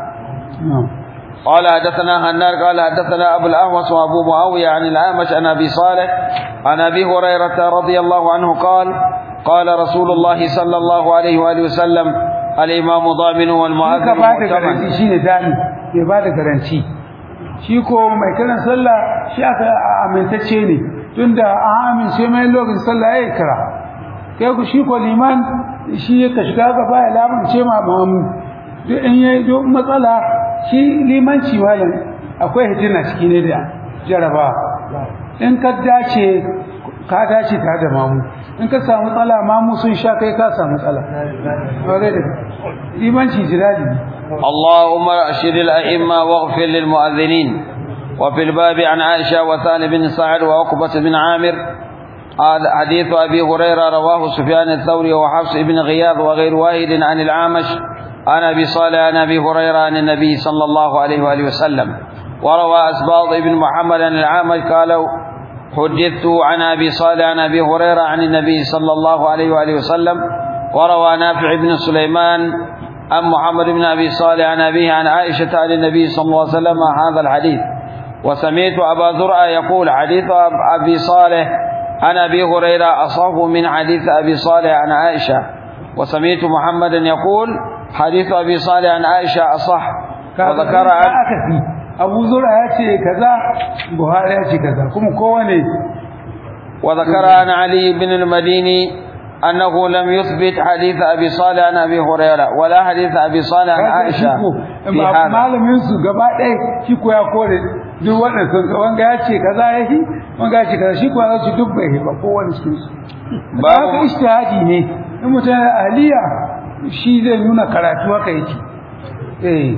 قال حدثنا هنار قال حدثنا أبو الأهوس وأبو معاوية عن الأعمش عن أبي صالح عن أبي هريرة رضي الله عنه قال قال رسول الله صلى الله عليه وآله وسلم الإمام ضامن ka والمؤذن ba da مؤتمن garanti shine dani ya ba da garanti shi ko mai kiran sallah shi aka amintacce ne tunda an amince mai lokacin sallah ya kira kai ku shi ko liman shi ka shiga gaba ya lamunce ma mamu duk in yayi duk matsala shi limanci malam akwai hitina ciki ne da jaraba in ka dace ka dace tare da mamu in ka samu matsala mamu sun sha kai ka samu matsala Kwarai da gaske. limanci jiradi ne اللهم أشر الأئمة واغفر للمؤذنين وفي الباب عن عائشة وثاني بن سعد وعقبة بن عامر هذا حديث أبي هريرة رواه سفيان الثوري وحفص بن غياث وغير واحد عن العامش عن أبي صالح عن أبي هريرة عن النبي صلى الله عليه وآله وسلم وروى أسباط بن محمد عن العامش قالوا حدثت عن أبي صالح عن أبي هريرة عن النبي صلى الله عليه وآله وسلم وروى نافع بن سليمان عن محمد بن أبي صالح عن أبيه عن عائشة عن النبي صلى الله عليه وسلم هذا الحديث وسمعت أبا زرع يقول حديث أب- أبي صالح عن أبي هريرة أصح من حديث أبي صالح عن عائشة وسمعت محمدا يقول حديث أبي صالح عن عائشة أصح وذكر ka عن aka fi abu zura ya ce kaza buhari ya ce kaza kuma kowane وذكر عن علي بن المديني أنه لم يثبت حديث أبي صالح عن أبي هريرة ولا حديث أبي صالح عن عائشة في هذا malamin su gaba ɗaya shi ko ya kore duk wannan sun ga wanga ya ce kaza ya yi wanga ya ce kaza shi ko ya ce duk bai yi ba kowane cikin su ba Babu- haka ijtihadi ne in mutum yana ahliya shi zai nuna karatu haka yake eh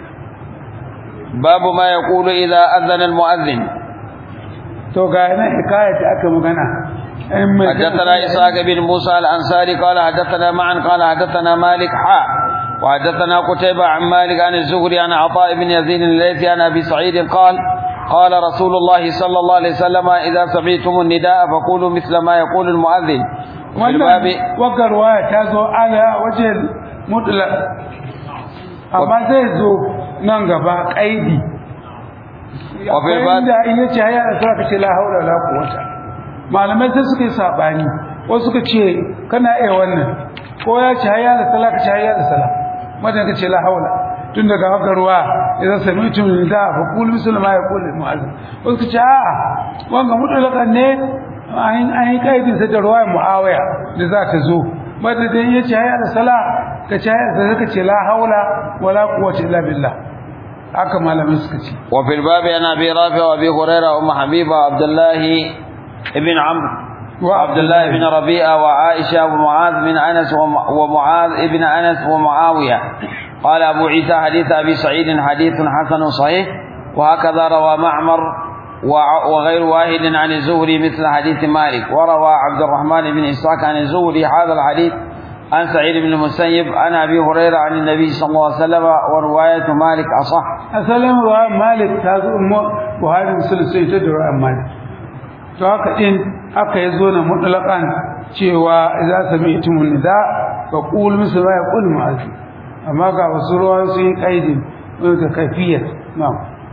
باب ما يقول إذا أذن المؤذن to ga nan hikaya da aka magana in mai حدثنا إسحاق بن موسى الأنصاري قال حدثنا معا قال حدثنا مالك حاء وحدثنا قتيبة عن مالك عن الزهري عن عطاء بن يزيد الليثي عن أبي سعيد قال قال رسول الله صلى الله عليه وسلم إذا سمعتم النداء فقولوا مثل ما يقول المؤذن في الباب wannan wakar waya ta zo ala wajen mutlaq amma zai zo nan gaba kaidi Wafi akwai ba- inda in yace hayya da sura kace la haula la quwwata malamai sai suka yi sabani wasu suka ce kana iya wannan ko ya ce hayya da sala kace hayya da sala madan kace la haula tun daga haka ruwa idan sami'tum da fa qul mislu ma yaqul mu'azzin wasu kace a'a wanga mutlaqan ne an an yi kaidin sa da ruwa muawiya da za ta zo madadin yace hayya da sala kace hayya da sala kace la haula wala quwwata illa billah haka malamai suka ce وفي الباب عن أبي رافع وأبي هريرة وأم حبيبة وعبد الله بن عمرو وعبد الله بن ربيعة وعائشة ومعاذ بن أنس وم- ومعاذ بن أنس ومعاوية قال أبو عيسى حديث أبي سعيد حديث حسن صحيح وهكذا روى معمر وع- وغير واحد عن الزهري مثل حديث مالك وروى عبد الرحمن بن إسحاق عن الزهري هذا الحديث عن سعيد بن المسيب عن أبي هريرة عن النبي صلى الله عليه وسلم ورواية مالك أصح asalin ruwan malik ta zo umma buhari musulun sai ta da ruwan malik to haka din aka yi zo na mutlaqan cewa idza sami'tum nida fa qul mislu ma yaqul mu'azzin amma ga wasu ruwan su yi kaidin da kaifiyar na'am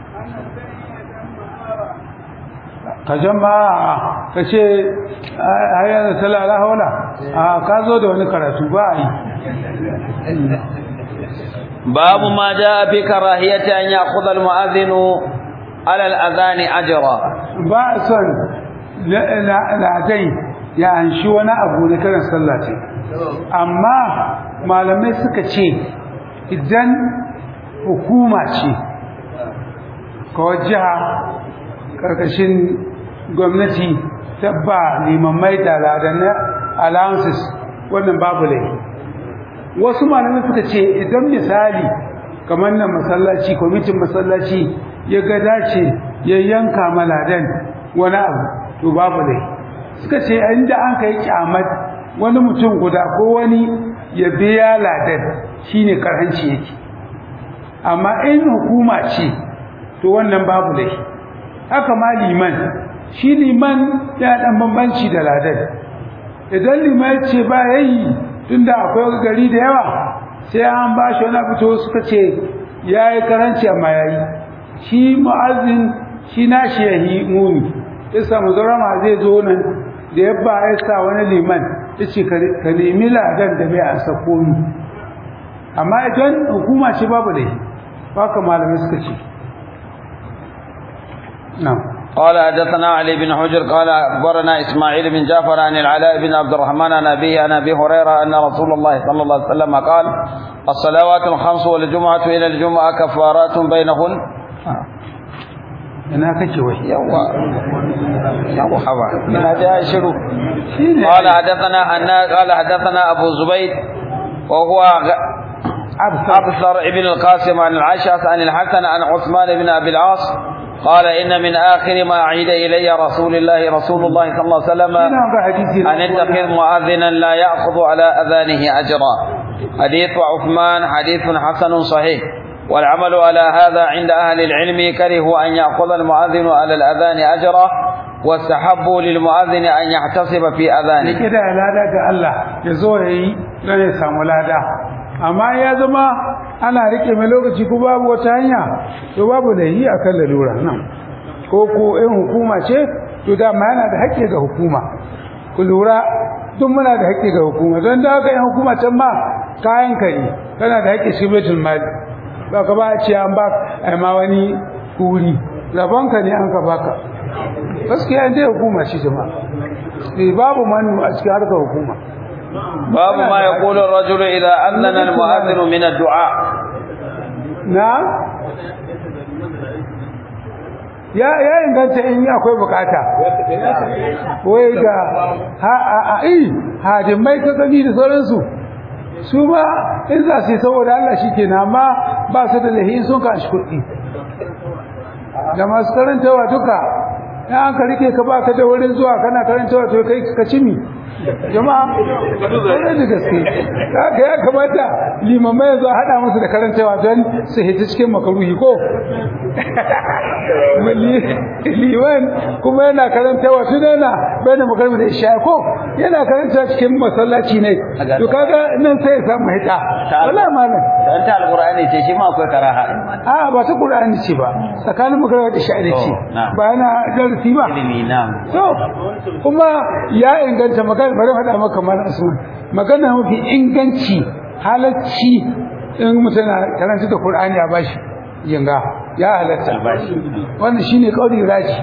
ka jama'a ka ce hayya da sala la hawla a ka zo da wani karatu ba a yi باب ما جاء في كراهية أن يأخذ المؤذن على الأذان أجرا ba a son ladai ya anshi wani abu na kiran sallah ce amma malamai suka ce idan hukuma ce kawai jiha ƙarƙashin gwamnati ta ba limammai da ladannan allowances wannan babu laifi wasu malamai suka ce idan misali kamar nan masallaci kwamitin masallaci ya ga dace ya yanka maladan wani abu to babu laifi suka ce inda an kai kyamat wani mutum guda ko wani ya biya ladan shine karhanci yake amma in hukuma ce to wannan babu laifi haka ma liman shi liman ya dan bambanci da ladan idan liman ce ba yayi tunda akwai gari da yawa sai an ba shi wani fito suka ce yayi karanci amma yayi shi mu'azzin shi nashi yahi muni isa muzarama zai zo nan da yabba ya sa wani liman yace ka nemi ladan da bai a sako ni amma idan hukuma ce babu dai haka malamai suka ce na'am قال حدثنا علي بن حجر قال أخبرنا إسماعيل بن جعفر عن العلاء بن عبد الرحمن عن أبيه عن أبي هريرة أن رسول الله صلى الله عليه وسلم قال الصلوات الخمس والجمعة إلى الجمعة كفارات بينهن ina kake wai يوا يوا حبا من هذا شروع قال حدثنا أن قال حدثنا أبو زبيد وهو أبصر ابن القاسم عن العشاس عن الحسن عن عثمان بن أبي العاص قال إن من آخر ما عيد إلي رسول الله رسول الله صلى الله عليه وسلم ina ga hadisi أن اتخذ مؤذنا لا يأخذ على أذانه أجرا حديث عثمان حديث حسن صحيح والعمل على هذا عند أهل العلم كرهوا أن يأخذ المؤذن على الأذان أجرا واستحبوا للمؤذن أن يحتسب في أذانه rike da lada ga Allah ya zo ya yi don ya samu lada amma ya zama ana rike mai lokaci ko babu wata hanya to babu da yi a kan lalura nan ko ko in hukuma ce to dama yana da haƙƙi ga hukuma ku lura duk muna da haƙƙi ga hukuma don da haka in hukuma can ma kayan ka ne kana da haƙƙi shi baitul mali ba ka ba a ce an ba a ma wani kuri rabonka ne an ka baka gaskiya dai hukuma shi jama'a eh babu manu a cikin harkar hukuma باب ما يقول الرجل إذا أذن المؤذن من الدعاء na ya ya inganta in akwai bukata wai ga ha a a i hadimai ka gani da sauransu su ba in za su yi saboda Allah shi kenan amma ba su da lahi sun ka shi kuɗi da masu karantawa duka in an ka rike ka ba ka da wurin zuwa kana karantawa to kai ka cimi jama'a kwarai da gaske haka ya kamata limamai yanzu a haɗa musu da karantawa don su hita cikin makaruhi ko liman kuma yana karantawa tun yana bai da makaruhi da isha ko yana karanta cikin masallaci ne to kaga nan sai ya samu hita wala malam dan ta alqur'ani ce shi ma akwai karaha a ba ta qur'ani ce ba tsakanin makaruhi da isha ne ce ba yana darasi ba ilimi na to kuma ya inganta magana bari faɗa maka mana usman magana mafi inganci halacci in mutum na karanta da qur'ani a bashi yanga ya halatta wannan shine kauli raji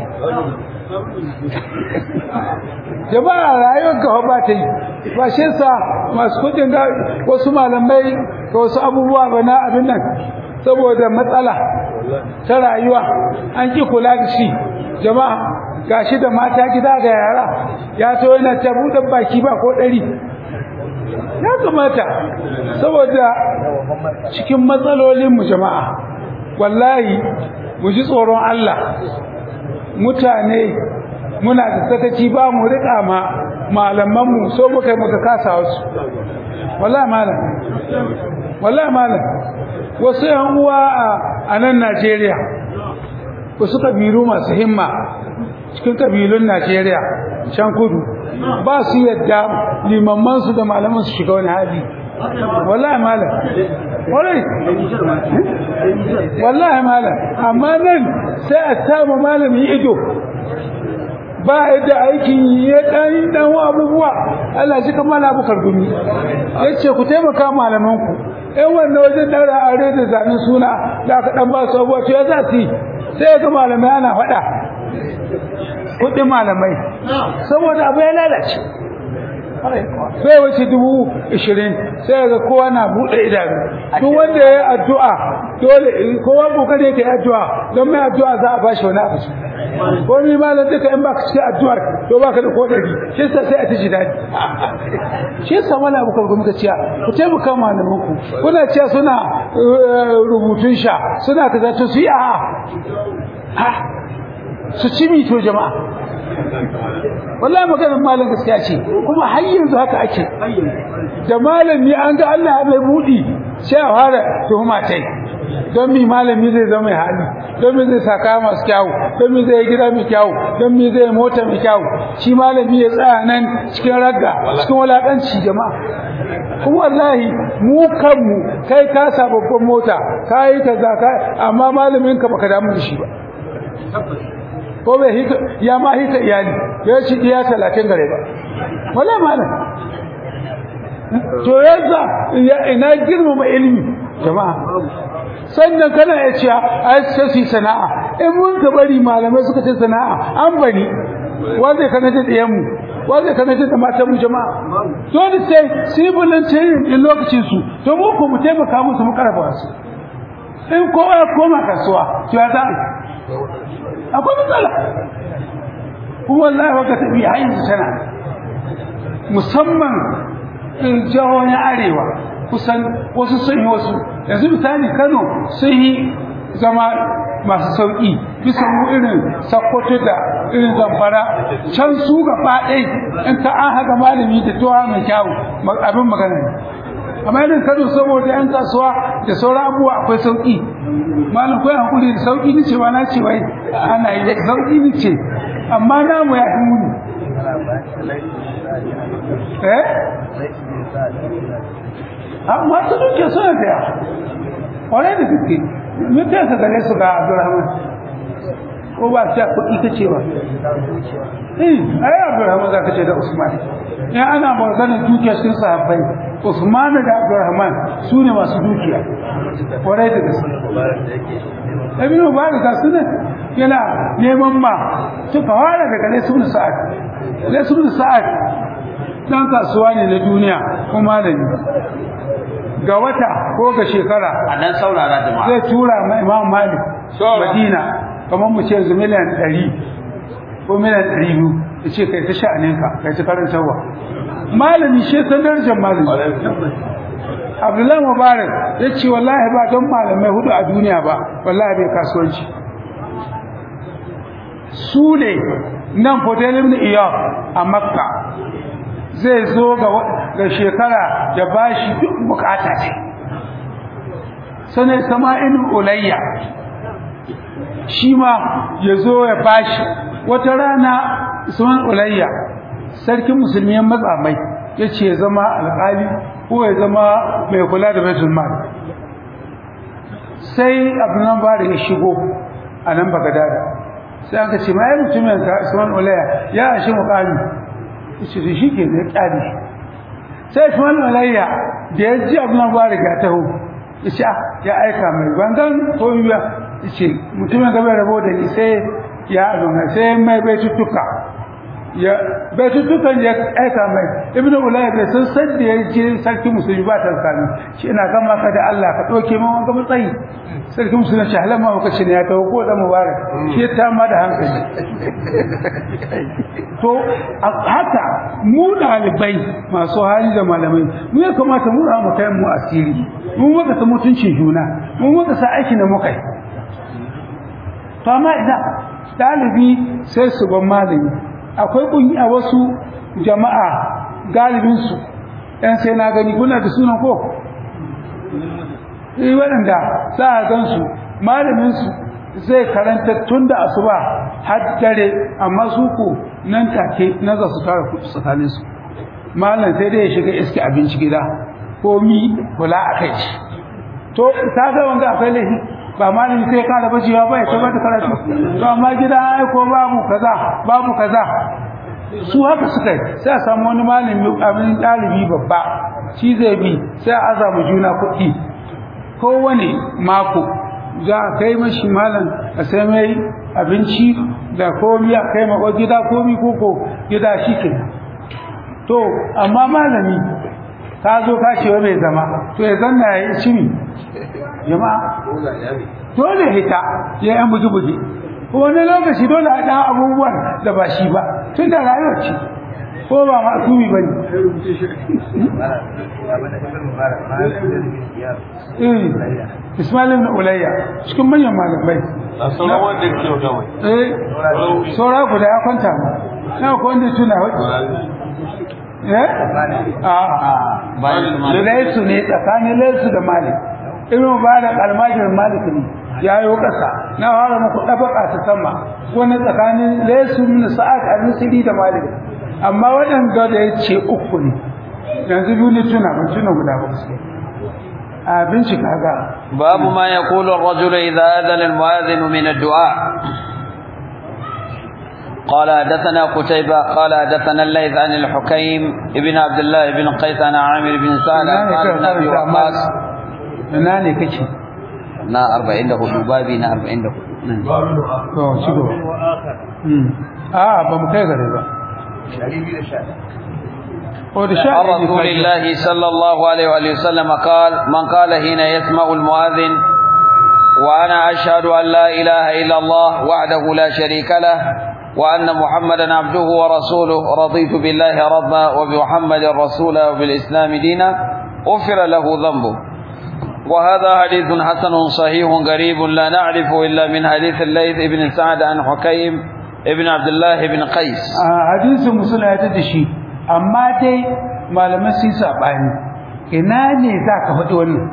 jama'a rayuwar ka ba ta yi ba shi yasa masu kudin ga wasu malamai da wasu abubuwa ba na abin nan saboda matsala ta rayuwa an ki kula da shi jama'a gashi da mata gida ga yara ya to yana ta buɗe baki ba ko ɗari ya kamata saboda cikin matsalolin mu jama'a wallahi mu ji tsoron Allah mutane muna da sakaci ba mu riƙa ma malaman mu so muka muka kasa wasu wallahi malam wallahi malam wasu yan uwa a nan Najeriya wasu kabilu masu himma cikin kabilun Najeriya can kudu ba su yadda limamman su da malaman su shiga wani hali wallahi malam wallahi wallahi malam amma nan sai a samu malami ido ba yadda aiki ya dan dan abubuwa Allah shi kan mala bukar gumi yace ku taimaka malaman ku ɗan wannan wajen daura aure da zanen suna da aka dan ba su abuwa to ya za su yi sai ga malamai ana faɗa kuɗin malamai saboda abu ya lalace sai wace dubu ishirin sai ga kowa na buɗe idanu duk wanda ya yi addu'a dole kowa kokari yake yi addu'a don mai addu'a za a ba shi wani abu ko ni ma da duka in baka cikin addu'ar to baka da kodari shi yasa sai a ci daɗi shi yasa wani abu kan muka ciya ku taimaka malaman ku kuna ciya suna rubutun sha suna kaza to su yi a su ci mito jama'a wallahi maganar malam gaskiya ce kuma har yanzu haka ake da malami an ga Allah ya mai budi sai a fara tuhuma tai don mi malami zai zama mai hali don mi zai saka masu kyawu don mi zai gida mai kyawu don mi zai mota mai kyawu shi malami ya tsaya nan cikin ragga cikin walakanci jama'a kuma wallahi mu kanmu kai ka sa babban mota ka yi kaza ka amma malamin ka baka damu da shi ba ko bai hita ya ma hita iyali ya ci iya talatin gare ba wala malam to yanzu ina girmama ilimi jama'a sannan kana ya ce ai sai sana'a in mun ka bari malamai suka ce sana'a an bari wanda kana da diyan mu wanda kana da matan mu jama'a dole sai sai volunteering din lokacin su to mu ko mu taimaka musu mu karaba su in kowa ya koma kasuwa to ya za akwai matsala kuma wallahi baka tafi hanyar tana musamman jihohin arewa kusan wasu sun yi wasu yanzu misali kano sun yi zama masu sauƙi bisa mu irin sakkwato da irin zamfara can su gaba ɗai in ka an haka malami da tuwa mai kyawu abin magana ne amma irin kano saboda yan kasuwa da sauran abubuwa akwai sauƙi malam kai hakuri da sauƙi ni ce ba na ce wai ana yi sauƙi ni ce amma namu ya fi muni eh amma su duke suna da yawa ƙwarai da gaske mutum ka gane su ga abdurrahman ko ba ta kuɗi ka ce ba eh ai abdurrahman za ka ce da usman in ana maganar dukiya cikin sahabbai usman da abdurrahman su ne masu dukiya ƙwarai da gaske ibn mubarak ga sunan yana neman ma to fara daga laysu sa'ad laysu sa'ad dan kasuwa ne na duniya kuma da ni ga wata ko ga shekara a dan saurara jama'a zai tura ma imam malik madina kamar mu ce yanzu miliyan 100 ko miliyan 200 yace kai ta sha'aninka kai ta karantarwa malami shi san darajar malami Abdullahi Mubarak ya ce wallahi ba don malamai hudu a duniya ba wallahi bai kasuwanci su ne nan Fudayl ibn Iyad a Makka zai zo ga shekara da bashi duk bukata ce sanai Sama'il Ulayya shi ma ya zo ya bashi wata rana Usman Ulayya sarkin musulmi ya matsa mai yace ya zama alƙali ko ya zama mai kula da baitul mal sai Abdullah Bari ya shigo a nan Bagdad sai aka ce mai mutumin ka Usman Ulayya ya shi muƙami yace da shi ke ne ƙadi sai Usman Ulayya da ya ji Abdullah Bari ga taho yace ya aika mai bangan ko ya yace mutumin ga bai rabo da ni sai ya azuna sai mai bai tutuka ya bai tutukan ya aika mai ibnu ulay bai san san da ya je sarki musulmi ba ta kanu shi ina gama ka da Allah ka doke mu wanga matsayi sarki musulmi shi halama maka shi ne ya tawo ko da mubarak shi ta ma da hankali to haka mu dalibai masu hali da malamai mu ya kamata mu mu kai mu asiri mu muka ta mutuncin juna mu muka sa aiki da muka yi to amma idan dalibi sai su ban malami akwai kungiya wasu jama'a galibin su ɗan sai na gani kuna da sunan ko eh waɗanda za a gan su malamin su zai karanta tun da asuba har dare amma su ko nan take na za su tara kuɗi tsakanin su malam sai dai ya shiga iske abinci gida ko mi kula a kai to ta ga wanda akwai laifi ba malami sai ka da bacewa ba ya tabbata karatu to amma gida ai ko babu kaza babu kaza su haka suka sai a samu wani malami abin dalibi babba shi zai bi sai a azama juna kuɗi kowane mako za a kai mashi malam a sai mai abinci da komi a kai ma gida komi koko gida shi ke to to amma malami ka zo ka ce bai zama to ya zanna ya yi cimi jama'a dole hita ya yan bugi-bugi ko wani lokaci dole a ɗan abubuwan da ba shi ba tun da rayuwar ce ko ba masumi ba ne Ismail ibn Ulayya cikin manyan malamai a sauran wanda ke yau gama eh saura guda ya kwanta ma na ko wanda tuna wani eh a a laisu ne tsakanin laisu da malik ibn mubarak almajir malik ne ya yi kasa na fara muku dabaka ta sama wani tsakanin laisu min sa'ad al-misri da malik amma waɗanda da ya ce uku ne yanzu biyu ne tuna ban tuna guda ba gaskiya a bincika ga باب ما يقول الرجل إذا أذن المؤذن من الدعاء قال حدثنا قتيبة قال حدثنا الليث عن الحكيم ابن عبد الله بن قيس عن عامر بن سعد عن بن أبي وقاص ina ne kake na 44 babi na 44 to shigo a ba mu kai gare ba ko da sha عن رسول الله صلى الله عليه وآله وسلم قال من قال حين يسمع المؤذن وأنا أشهد أن لا إله إلا الله وحده لا شريك له وأن محمدا عبده ورسوله رضيت بالله ربا وبمحمد رسولا وبالإسلام دينا غفر له ذنبه وهذا حديث حسن صحيح غريب لا نعرفه إلا من حديث الليث بن سعد عن حكيم ابن عبد الله بن قيس a hadisin musulun ya da shi amma dai malamai sun sabani ina ne za ka faɗi wannan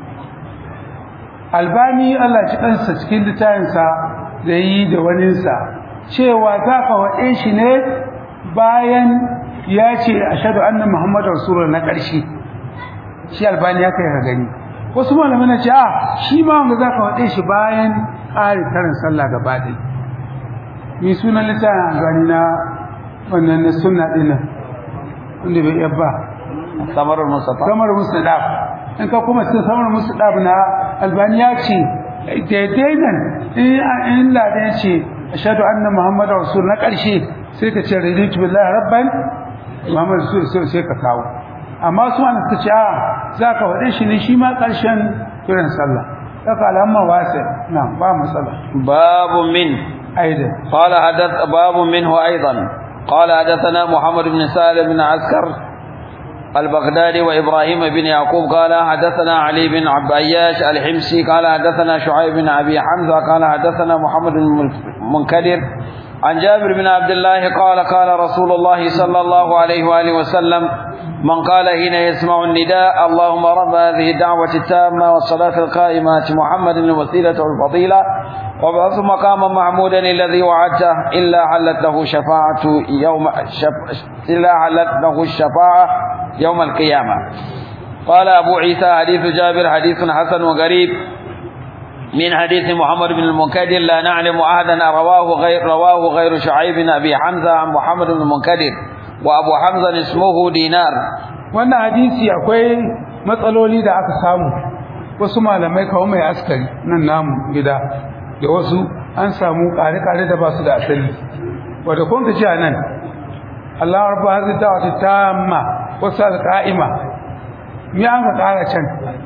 albani Allah ci kansa cikin littafinsa da yi da waninsa cewa za ka faɗe shi ne bayan ya ce ashadu anna muhammadu rasulullah na ƙarshe shi albani ya kai ka gani wasu malamai na ce a shi ma wanda za ka faɗe shi bayan ƙari karin sallah gaba ɗaya ni sunan littafin gani na wannan na sunna dinnan wanda bai yabba ثمر المصطفى samar musnadab in ka kuma cikin samar musnadab na albani ya ce daidai nan in in ladan ya ce ashhadu anna muhammadar rasul na karshe sai ka ce raditu billahi rabban muhammad rasul sai sai ka kawo amma su an suka ce a za ka faɗe shi ne shi ma ƙarshen kiran sallah saka alamma wasa na ba matsala باب من aidan قال حدث باب منه أيضا قال حدثنا محمد بن سالم بن عسكر البغدادي وإبراهيم بن يعقوب قال حدثنا علي بن عبد عياش الحمصي قال حدثنا شعيب بن أبي حمزة قال حدثنا محمد بن منكدر عن جابر بن عبد الله قال قال رسول الله صلى الله عليه وآله وسلم من قال حين يسمع النداء اللهم رب هذه الدعوة التامة والصلاة القائمة محمد الوسيلة والفضيلة وابعث مقاما محمودا الذي وعدته إلا حلت له شفاعة يوم شف إلا حلت له الشفاعة يوم القيامة قال أبو عيسى حديث جابر حديث حسن وغريب من حديث محمد بن المنكدر لا نعلم أحدا رواه غير رواه غير شعيب بن أبي حمزة عن محمد بن المنكدر وأبو حمزة اسمه دينار wannan hadisi akwai matsaloli da aka samu wasu malamai kawo mai askari nan namu gida da wasu an samu kare-kare da ba su da asali wadda kun ka ji a nan Allah rabba hazi da'wati tamma wasu alqa'ima me an ka kara can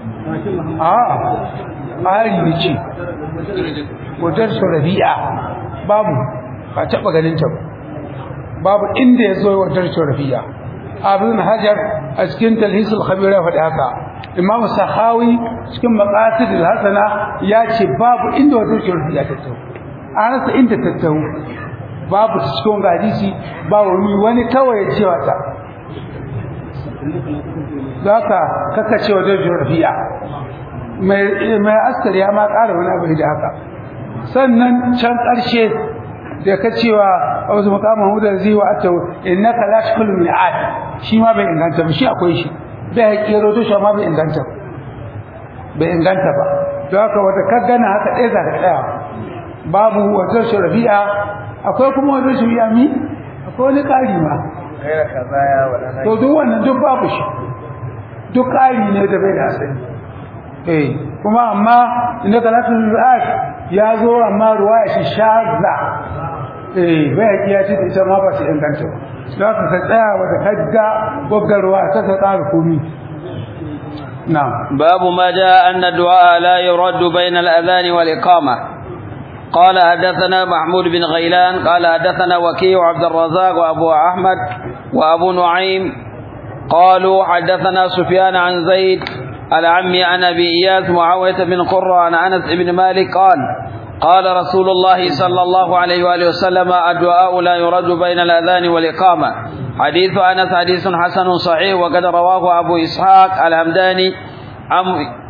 a ƙari ne ce wajen su rabi'a babu ba taɓa ganin ta ba babu inda ya zo wajen su rabi'a abin hajar a cikin talhisul khabira faɗi haka imamu sahawi cikin maqasidul hasana ya ce babu inda wajen su rabi'a ta tau an rasa inda ta tau babu ta cikin hadisi ba wani wani kawai ya ce wata zaka kaka ce wajen su rabi'a mai mai askari ya ma ƙara wani abu da haka sannan can ƙarshe da ka cewa a wasu makaman hudar zai wa atta innaka la tukul mi'ad shi ma bai inganta ba shi akwai shi bai haƙero to shi ma bai inganta ba bai inganta ba don haka wata ka gana haka ɗaya za ka tsaya babu wajen shi rabi'a akwai kuma wajen shi mi akwai wani ƙari ma to duk wannan duk babu shi duk ƙari ne da bai da asali eh kuma amma inda kalatul ru'at ya zo amma ruwaya shi shazza eh bai ya ce ita ma ba ta inganta ba don haka ka tsaya wata kadda gwaggarwa ta ka tsara komi na'am باب ما جاء أن الدعاء لا يرد بين الأذان والإقامة قال حدثنا محمود بن غيلان قال حدثنا وكيع عبد الرزاق وأبو أحمد وأبو نعيم قالوا حدثنا سفيان عن زيد العمي عن أبي إياس معاوية بن قرة عن أنس بن مالك قال قال رسول الله صلى الله عليه وآله وسلم الدعاء لا يرد بين الأذان والإقامة حديث أنس حديث حسن صحيح وقد رواه أبو إسحاق الهمداني عن